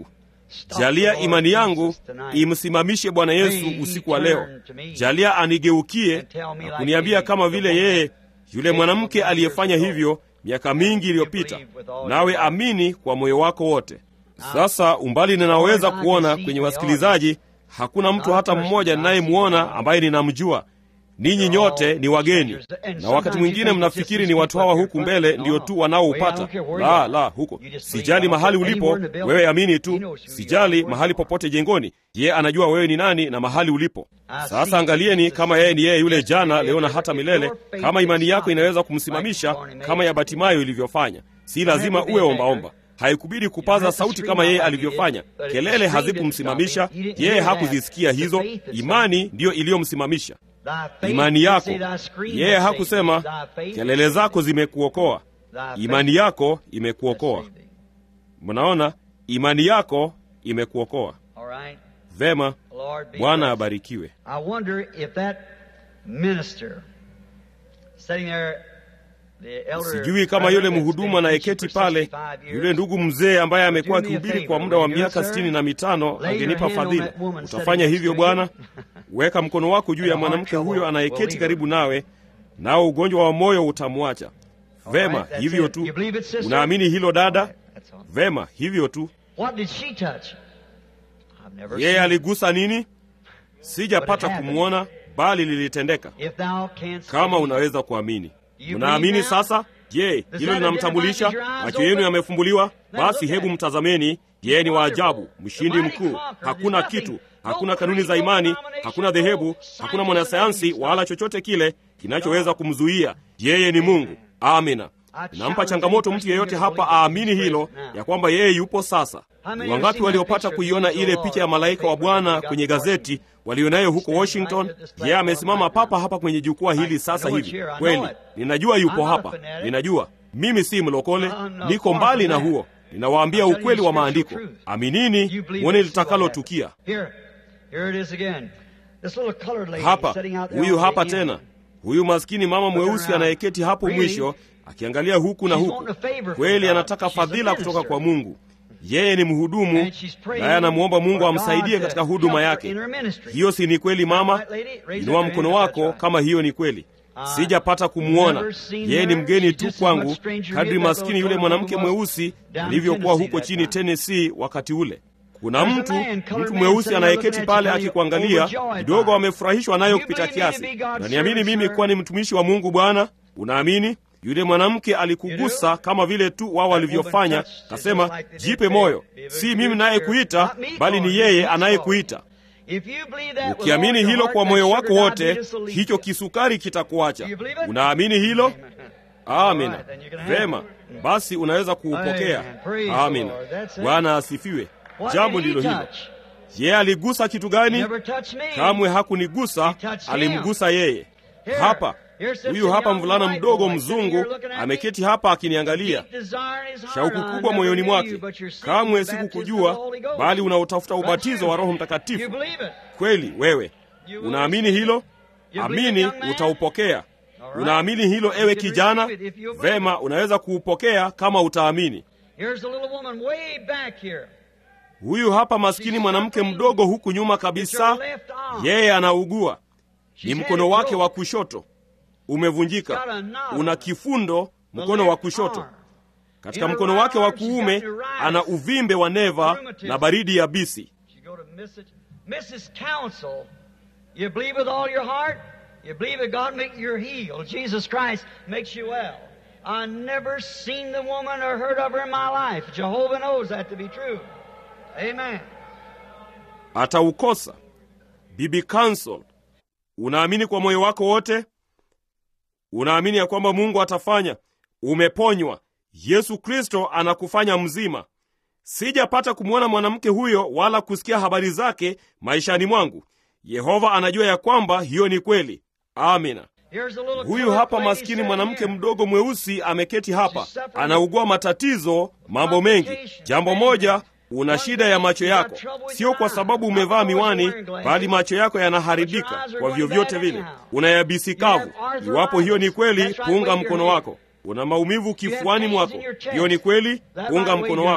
jalia imani yangu imsimamishe Bwana Yesu usiku wa leo. Jalia anigeukie na kuniambia kama vile yeye yule mwanamke aliyefanya hivyo miaka mingi iliyopita, nawe amini kwa moyo wako wote. Sasa umbali ninaweza kuona kwenye wasikilizaji, hakuna mtu hata mmoja ninayemwona ambaye ninamjua. Ninyi nyote ni wageni, na wakati mwingine mnafikiri ni watu hawa huku mbele ndio tu wanaoupata. La, la, huko sijali mahali ulipo wewe, amini tu. Sijali mahali popote jengoni, yeye anajua wewe ni nani na mahali ulipo. Sasa angalieni kama yeye ni yeye yule jana, leo na hata milele. Kama imani yako inaweza kumsimamisha kama ya Batimayo ilivyofanya, si lazima uwe ombaomba. Haikubidi kupaza sauti kama yeye alivyofanya. Kelele hazikumsimamisha yeye, hakuzisikia hizo. Imani ndiyo iliyomsimamisha imani yako. Yeye hakusema kelele zako zimekuokoa, imani yako imekuokoa. Mnaona, imani yako imekuokoa. Vema, Bwana abarikiwe. Sijui kama yule mhudumu anayeketi pale, yule ndugu mzee ambaye amekuwa akihubiri kwa muda wa miaka sitini na mitano angenipa fadhila. Utafanya hivyo Bwana? Weka mkono wako juu ya mwanamke huyo anayeketi karibu nawe, nao ugonjwa wa moyo utamwacha. Vema, hivyo tu. Unaamini hilo dada? Vema, hivyo tu. Yeye aligusa nini? Sijapata kumwona, bali lilitendeka. Kama unaweza kuamini Mnaamini sasa? Je, hilo linamtambulisha? Macho yenu yamefumbuliwa? Basi hebu mtazameni. Yeye ni wa ajabu, mshindi mkuu. Hakuna kitu, hakuna kanuni za imani, hakuna dhehebu, hakuna mwanasayansi wala chochote kile kinachoweza kumzuia. Yeye ni Mungu. Amina. Nampa changamoto mtu yeyote hapa aamini hilo, ya kwamba yeye yupo sasa. Ni wangapi waliopata kuiona ile picha ya malaika wa Bwana kwenye gazeti walionayo huko Washington? Yeye amesimama papa hapa kwenye jukwaa hili sasa hivi. Kweli ninajua yupo hapa, ninajua mimi si mlokole, niko mbali na huo. Ninawaambia ukweli wa maandiko. Aminini mwone litakalotukia. Hapa huyu hapa tena, huyu maskini mama mweusi anayeketi hapo mwisho akiangalia huku na huku. Kweli anataka fadhila kutoka kwa Mungu. Yeye ni mhudumu, naye anamwomba Mungu amsaidie katika huduma yake. Hiyo si ni kweli, mama? Inua mkono wako kama hiyo ni kweli. Sijapata kumwona, yeye ni mgeni tu kwangu, kadri maskini yule mwanamke mweusi alivyokuwa huko chini Tennessee wakati ule. Kuna mtu mtu mweusi anayeketi pale akikuangalia, kidogo amefurahishwa nayo kupita kiasi. Unaniamini mimi kuwa ni mtumishi wa Mungu, Bwana? Unaamini? Yule mwanamke alikugusa kama vile tu wao walivyofanya, kasema, jipe moyo, si mimi nayekuita, bali ni yeye anayekuita. Ukiamini hilo kwa moyo wako wote, hicho kisukari kitakuacha. Unaamini hilo? Amina. Vema, basi unaweza kuupokea. Amina. Bwana asifiwe. Jambo ndilo hilo. Yeye aligusa kitu gani? Kamwe hakunigusa, alimgusa yeye. Hapa huyu hapa mvulana mdogo mzungu ameketi hapa akiniangalia, shauku kubwa moyoni mwake. Kamwe sikukujua, bali unaotafuta ubatizo wa Roho Mtakatifu. Kweli wewe unaamini hilo? Amini, utaupokea. Unaamini hilo, ewe kijana? Vema, unaweza kuupokea kama utaamini. Huyu hapa maskini mwanamke mdogo huku nyuma kabisa, yeye anaugua, ni mkono wake wa kushoto umevunjika, una kifundo mkono wa kushoto. Katika mkono wake wa kuume ana uvimbe wa neva na baridi ya bisi. Ataukosa. Bibi Counsel, unaamini kwa moyo wako wote? Unaamini ya kwamba Mungu atafanya? Umeponywa. Yesu Kristo anakufanya mzima. Sijapata kumwona mwanamke huyo wala kusikia habari zake maishani mwangu. Yehova anajua ya kwamba hiyo ni kweli. Amina. Huyu hapa maskini mwanamke mdogo mweusi ameketi hapa, anaugua matatizo, mambo mengi. Jambo moja, una shida ya macho yako, sio kwa sababu umevaa miwani, bali macho yako yanaharibika kwa vyovyote vile. Una yabisi kavu. Iwapo hiyo ni kweli, punga mkono wako. Una maumivu kifuani mwako, hiyo ni kweli, punga mkono wako.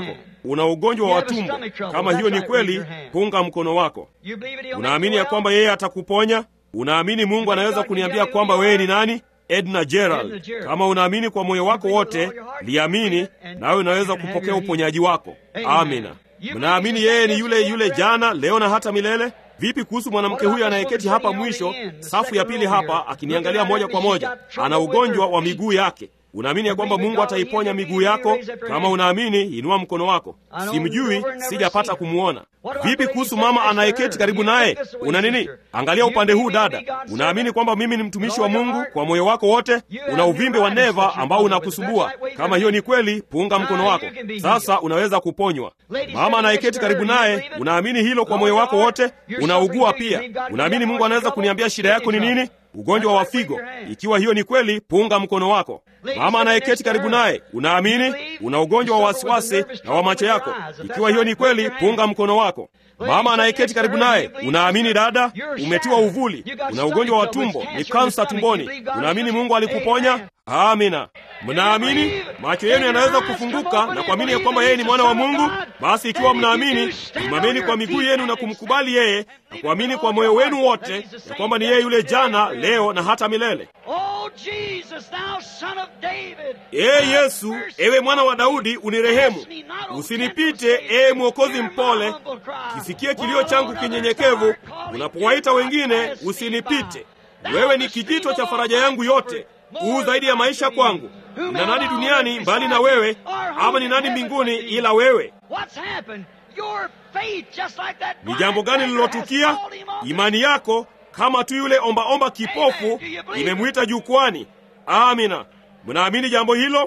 una ugonjwa wa tumbo. Kama hiyo ni kweli, punga mkono wako. You believe it, he'll Unaamini make ya you kwamba yeye atakuponya? Unaamini Mungu anaweza kuniambia kwamba wewe ni nani? Edna Gerald. Kama unaamini kwa moyo wako wote, liamini nawe unaweza kupokea uponyaji wako. Amina. Mnaamini yeye ni yule yule jana, leo na hata milele? Vipi kuhusu mwanamke huyu anayeketi hapa mwisho, safu ya pili hapa, akiniangalia moja kwa moja? Ana ugonjwa wa miguu yake. Unaamini ya kwamba Mungu ataiponya miguu yako? Kama unaamini, inua mkono wako. Simjui, sijapata kumwona. Vipi kuhusu mama anayeketi karibu naye? Una nini? Angalia upande huu, dada. Unaamini kwamba mimi ni mtumishi wa Mungu kwa moyo wako wote? Una uvimbe wa neva ambao unakusumbua. Kama hiyo ni kweli, punga mkono wako. Sasa unaweza kuponywa. Mama anayeketi karibu naye, unaamini hilo kwa moyo wako wote? Unaugua pia. Unaamini Mungu anaweza kuniambia shida yako ni nini? Ugonjwa wa figo. Ikiwa hiyo ni kweli, punga mkono wako. Mama anayeketi karibu naye, unaamini una ugonjwa wa wasiwasi na wa macho yako. Ikiwa hiyo ni kweli, punga mkono wako. Mama anayeketi karibu naye, unaamini dada, umetiwa uvuli, una ugonjwa wa tumbo, ni kansa tumboni. Unaamini Mungu alikuponya? Amina. Mnaamini macho yenu yanaweza kufunguka na kuamini ya kwamba yeye ni mwana wa Mungu? Basi ikiwa mnaamini, simameni kwa miguu yenu na kumkubali yeye na kuamini kwa moyo wenu wote ya kwamba ni yeye yule jana, leo na hata milele. Oh, Jesus, thou son of David. Ee Yesu, ewe mwana wa Daudi, unirehemu, usinipite. Ee Mwokozi mpole, kisikie kilio changu kinyenyekevu. Unapowaita wengine, usinipite. Wewe ni kijito cha faraja yangu yote, huu zaidi ya maisha kwangu. Nina nani duniani mbali na wewe, ama ni nani mbinguni ila wewe? What's happened? Your faith, just like that Ni jambo gani blind beggar lililotukia? has called him up. Imani yako kama tu yule ombaomba kipofu imemwita jukwani. Amina. Mnaamini jambo hilo?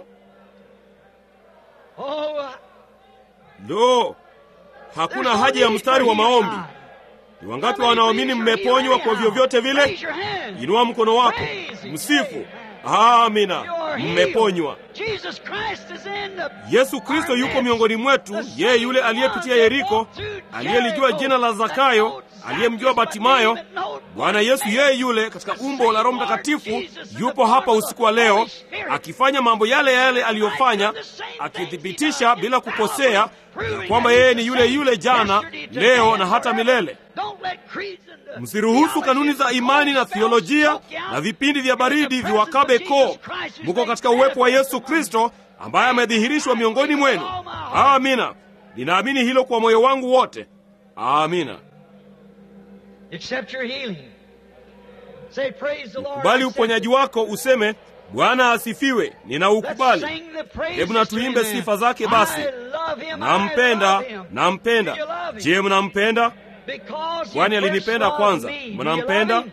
Oh, Lo, hakuna haja ya mstari wa maombi. Ni wangapi wanaoamini mmeponywa kwa vyovyote vile? Inua mkono wako, msifu. Amina, mmeponywa. Jesus Christ is in the Yesu Kristo yuko miongoni mwetu, yeye yule aliyepitia Yeriko, aliyelijua jina la Zakayo, aliyemjua Batimayo. Bwana Yesu yeye yule katika umbo la Roho Mtakatifu yupo hapa usiku wa leo, akifanya mambo yale yale aliyofanya, akithibitisha bila kukosea ya kwamba yeye ni yule yule jana, leo na hata milele. Msiruhusu kanuni za imani na thiolojia na vipindi vya baridi viwakabe koo. Muko katika uwepo wa Yesu Kristo ambaye amedhihirishwa miongoni mwenu. Amina, ninaamini hilo kwa moyo wangu wote. Amina. Accept your healing. Say, praise the Lord. Kubali Accept uponyaji it. wako, useme Bwana asifiwe, Let's ninaukubali. sing the praises Hebu na to tuimbe him. sifa zake basi. I love him, I Nampenda, love him. nampenda. Do you love him? Je, mnampenda? Because Kwani he first alinipenda loved kwanza. me. Do you Mnampenda? love him?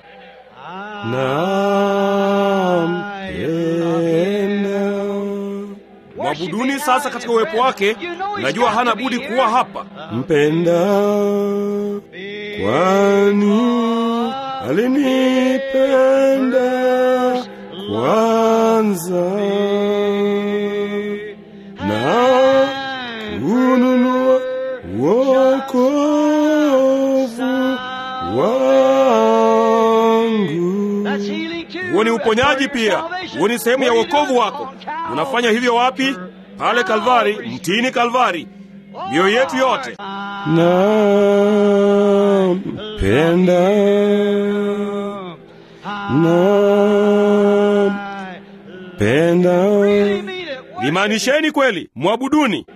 Mwabuduni sasa katika uwepo wake. Najua hana budi kuwa hapa. Mpenda kwani alinipenda kwanza na kununua wokovu wangu. That's healing too. Huo ni uponyaji That's part of your pia, salvation. huo ni sehemu ya Where you wokovu do it wako. on Calvary. Unafanya hivyo wapi? Pale Kalvari, mtini Kalvari. Mioyo yetu yote nampenda, nampenda. Really mean it. Worship Limaanisheni kweli, mwabuduni,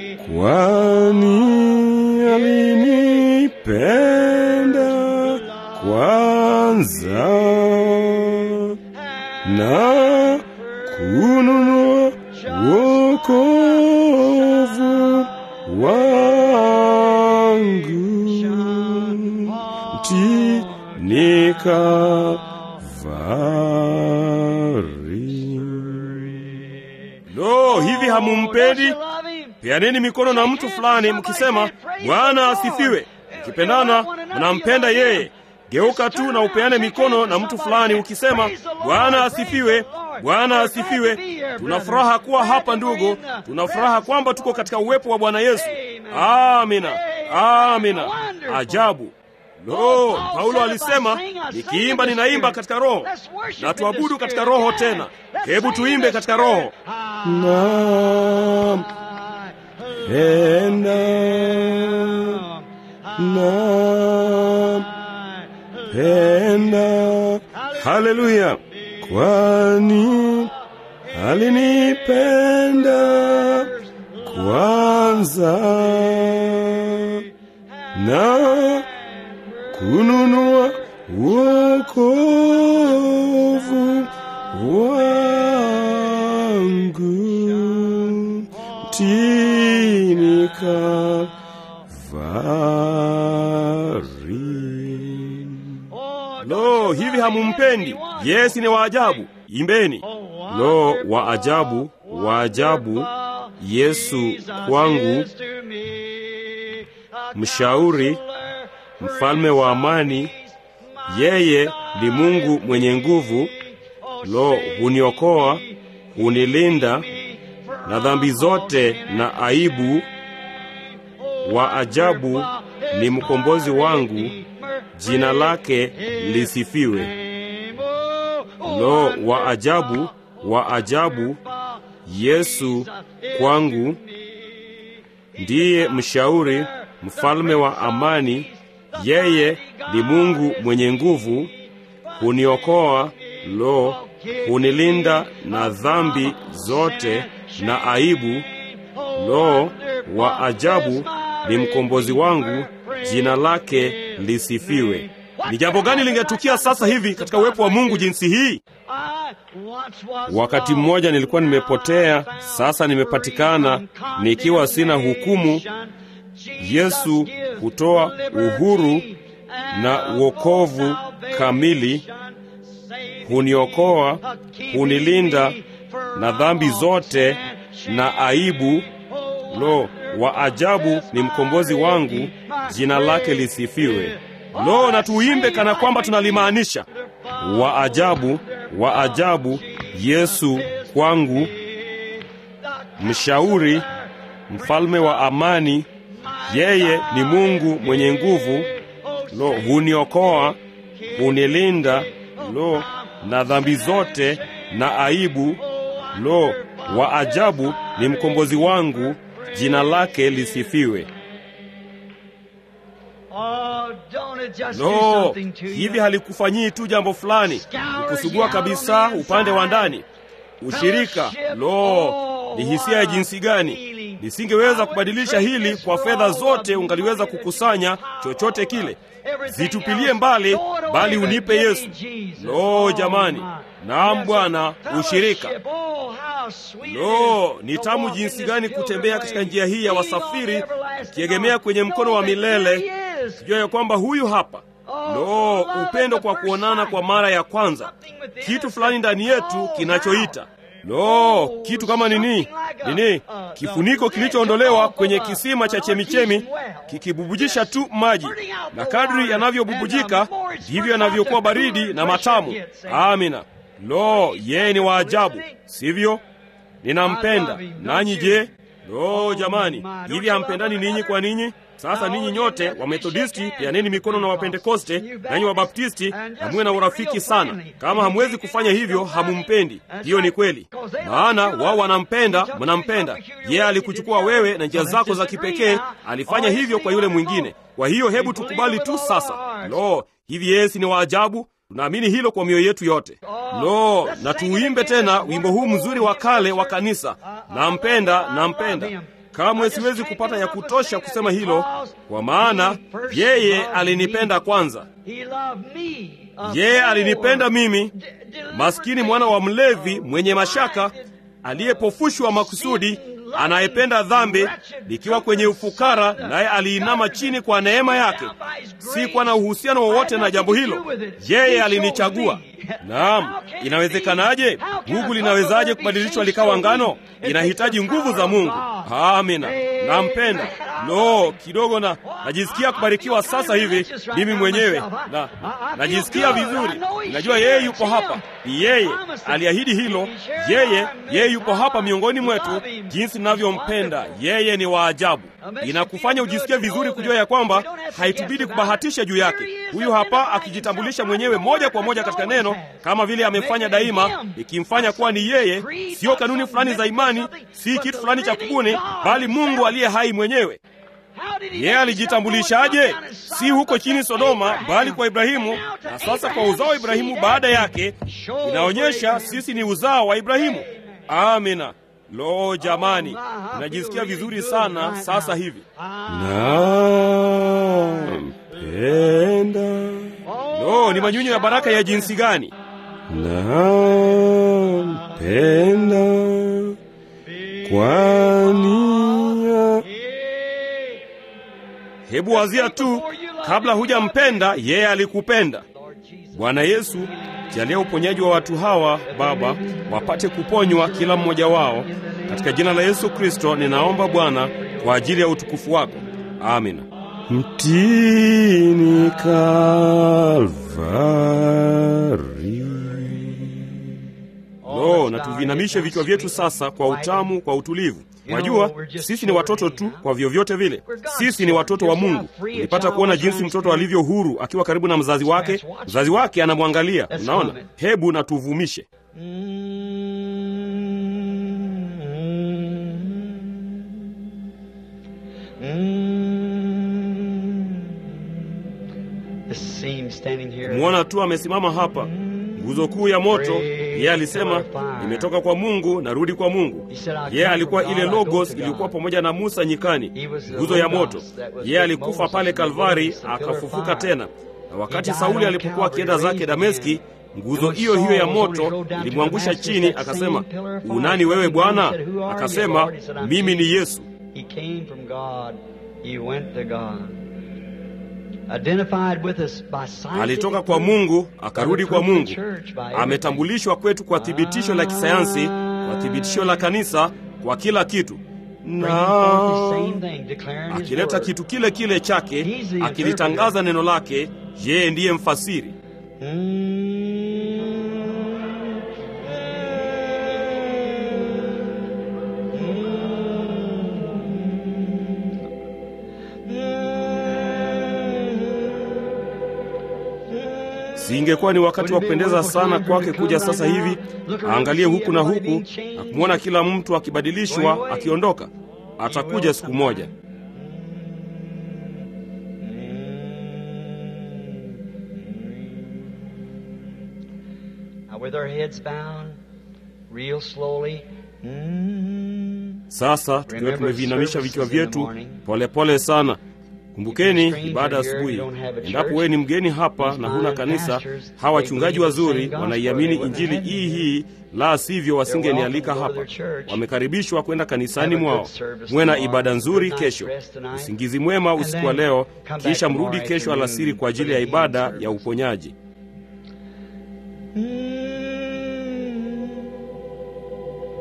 kwani alinipenda kwanza na kununua wokovu wangu mtini Kalvari. Lo, hivi hamumpendi? Don't you love him? Peaneni mikono na mtu fulani mkisema, Bwana asifiwe. Mkipendana mnampenda yeye. Geuka tu na upeane mikono na mtu fulani ukisema, Bwana asifiwe, Bwana asifiwe. Tuna furaha kuwa hapa ndugu, tuna furaha kwamba tuko katika uwepo wa Bwana Yesu. Amina, amina. Ajabu. Lo, Paulo alisema, nikiimba ninaimba katika roho na tuabudu katika roho tena. Hebu tuimbe katika roho. Naam. penda na penda haleluya kwani alinipenda kwanza na kununua wokovu wangu tini Kalvari. Lo, hivi hamumpendi? Yesi ni waajabu. Imbeni. Lo, wa ajabu, wa ajabu, Yesu kwangu, mshauri, mfalme wa amani, yeye ni Mungu mwenye nguvu. Lo, huniokoa, hunilinda na dhambi zote na aibu. Wa ajabu ni mkombozi wangu, jina lake lisifiwe. Lo, wa ajabu, wa ajabu, Yesu kwangu, ndiye mshauri, mfalme wa amani, yeye ni Mungu mwenye nguvu, huniokoa, lo, hunilinda na dhambi zote na aibu. Lo, wa ajabu ni mkombozi wangu, jina lake lisifiwe. Ni jambo gani lingetukia sasa hivi katika uwepo wa Mungu jinsi hii? Wakati mmoja nilikuwa nimepotea, sasa nimepatikana nikiwa sina hukumu. Yesu hutoa uhuru na wokovu kamili, huniokoa, hunilinda na dhambi zote na aibu. Lo, wa ajabu ni mkombozi wangu, jina lake lisifiwe. Lo, na tuimbe kana kwamba tunalimaanisha. Wa ajabu, wa ajabu, Yesu kwangu, mshauri, mfalme wa amani, yeye ni Mungu mwenye nguvu. Lo, huniokoa, hunilinda, lo, na dhambi zote na aibu. Lo, wa ajabu ni mkombozi wangu, jina lake lisifiwe. Lo, hivi halikufanyii tu jambo fulani, ukusugua kabisa upande wa ndani, ushirika. Lo, ni hisia ya jinsi gani! Nisingeweza kubadilisha hili kwa fedha zote ungaliweza kukusanya chochote kile. Zitupilie mbali, bali unipe Yesu. Lo, jamani! Naam Bwana, ushirika. Lo, ni tamu jinsi gani kutembea katika njia hii ya wasafiri, ukiegemea kwenye mkono wa milele, kijua ya kwamba huyu hapa. Lo, upendo kwa kuonana kwa mara ya kwanza, kitu fulani ndani yetu kinachoita Lo, kitu kama nini nini, kifuniko kilichoondolewa kwenye kisima cha chemichemi kikibubujisha tu maji, na kadri yanavyobubujika ndivyo yanavyokuwa baridi na matamu. Amina. Lo, yeye ni wa ajabu, sivyo? Ninampenda. Nanyi je? Lo, jamani, hivi hampendani ninyi kwa ninyi? Sasa ninyi nyote wa Methodisti peaneni mikono na Wapentekoste, nanyi Wabaptisti, na muwe na urafiki sana. Kama hamwezi kufanya hivyo, hamumpendi. Hiyo ni kweli, maana wao wanampenda, mnampenda yeye. Alikuchukua wewe na njia zako za kipekee, alifanya hivyo kwa yule mwingine. Kwa hiyo hebu tukubali tu sasa. Lo, hivi Yesu ni wa ajabu! Tunaamini hilo kwa mioyo yetu yote. Lo, na tuuimbe tena wimbo huu mzuri wa kale wa kanisa, nampenda, nampenda. Kamwe siwezi kupata ya kutosha kusema hilo, kwa maana yeye alinipenda kwanza. Yeye alinipenda mimi, maskini mwana wa mlevi mwenye mashaka, aliyepofushwa makusudi, anayependa dhambi, nikiwa kwenye ufukara, naye aliinama chini kwa neema yake. Si kwa na uhusiano wowote na jambo hilo, yeye alinichagua. Naam, inawezekanaje? Gugu linawezaje kubadilishwa likawa ngano? Inahitaji nguvu za Mungu. Amina, nampenda. Lo, kidogo na najisikia kubarikiwa sasa hivi mimi mwenyewe na najisikia vizuri. Najua yeye yuko hapa, ni yeye aliahidi hilo. Yeye yeye yuko hapa miongoni mwetu, jinsi ninavyompenda yeye. Ni wa ajabu, inakufanya ujisikie vizuri kujua ya kwamba haitubidi kubahatisha juu yake. Huyu hapa akijitambulisha mwenyewe moja kwa moja katika neno, kama vile amefanya daima, ikimfanya kuwa ni yeye, sio kanuni fulani za imani, si kitu fulani cha kubuni, bali Mungu aliye hai mwenyewe. Yeye alijitambulishaje? Si huko chini Sodoma, bali kwa Ibrahimu, na sasa kwa uzao wa Ibrahimu baada yake. Inaonyesha sisi ni uzao wa Ibrahimu. Amina. Lo, jamani, najisikia vizuri sana sasa hivi. Nampenda. Lo, ni manyunyu ya baraka ya jinsi gani! Nampenda kwani Hebu wazia tu, kabla hujampenda yeye alikupenda. Bwana Yesu, jalia uponyaji wa watu hawa Baba, wapate kuponywa kila mmoja wao, katika jina la Yesu Kristo ninaomba Bwana, kwa ajili ya utukufu wako, amina. Mtini Kalvari. Lo, na tuvinamishe vichwa vyetu sasa kwa utamu, kwa utulivu. Wajua, sisi ni watoto tu kwa vyovyote vile. Sisi ni watoto wa Mungu. Ulipata kuona jinsi mtoto alivyo huru akiwa karibu na mzazi wake. Mzazi wake anamwangalia. Unaona? Hebu na tuvumishe. Kumwona tu amesimama hapa nguzo kuu ya moto. Yeye alisema nimetoka kwa Mungu, narudi kwa Mungu. Yeye alikuwa ile logos iliyokuwa pamoja na Musa nyikani, nguzo ya moto. Yeye alikufa pale Kalvari, akafufuka tena, na wakati Sauli alipokuwa akienda zake Dameski, nguzo hiyo hiyo ya moto ilimwangusha chini. Akasema, unani wewe Bwana? Akasema, mimi ni Yesu. Alitoka kwa Mungu akarudi kwa Mungu. Ametambulishwa kwetu kwa thibitisho la kisayansi, kwa thibitisho la kanisa, kwa kila kitu, na akileta kitu kile kile chake, akilitangaza neno lake. Yeye ndiye mfasiri. Singekuwa ni wakati wa kupendeza sana kwake kuja sasa hivi aangalie huku na huku na kumwona kila mtu akibadilishwa akiondoka? Atakuja siku moja. Sasa tukiwa tumeviinamisha vichwa vyetu polepole sana Kumbukeni ibada asubuhi. Endapo wewe ni mgeni hapa na huna kanisa, hawa wachungaji wazuri wanaiamini injili hii hii, la sivyo wasingenialika hapa. Wamekaribishwa kwenda kanisani mwao. Mwe na ibada nzuri kesho, usingizi mwema usiku wa leo, kisha mrudi kesho alasiri kwa ajili ya ibada ya uponyaji.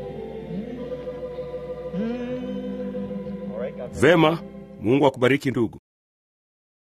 Vema. Mungu akubariki ndugu.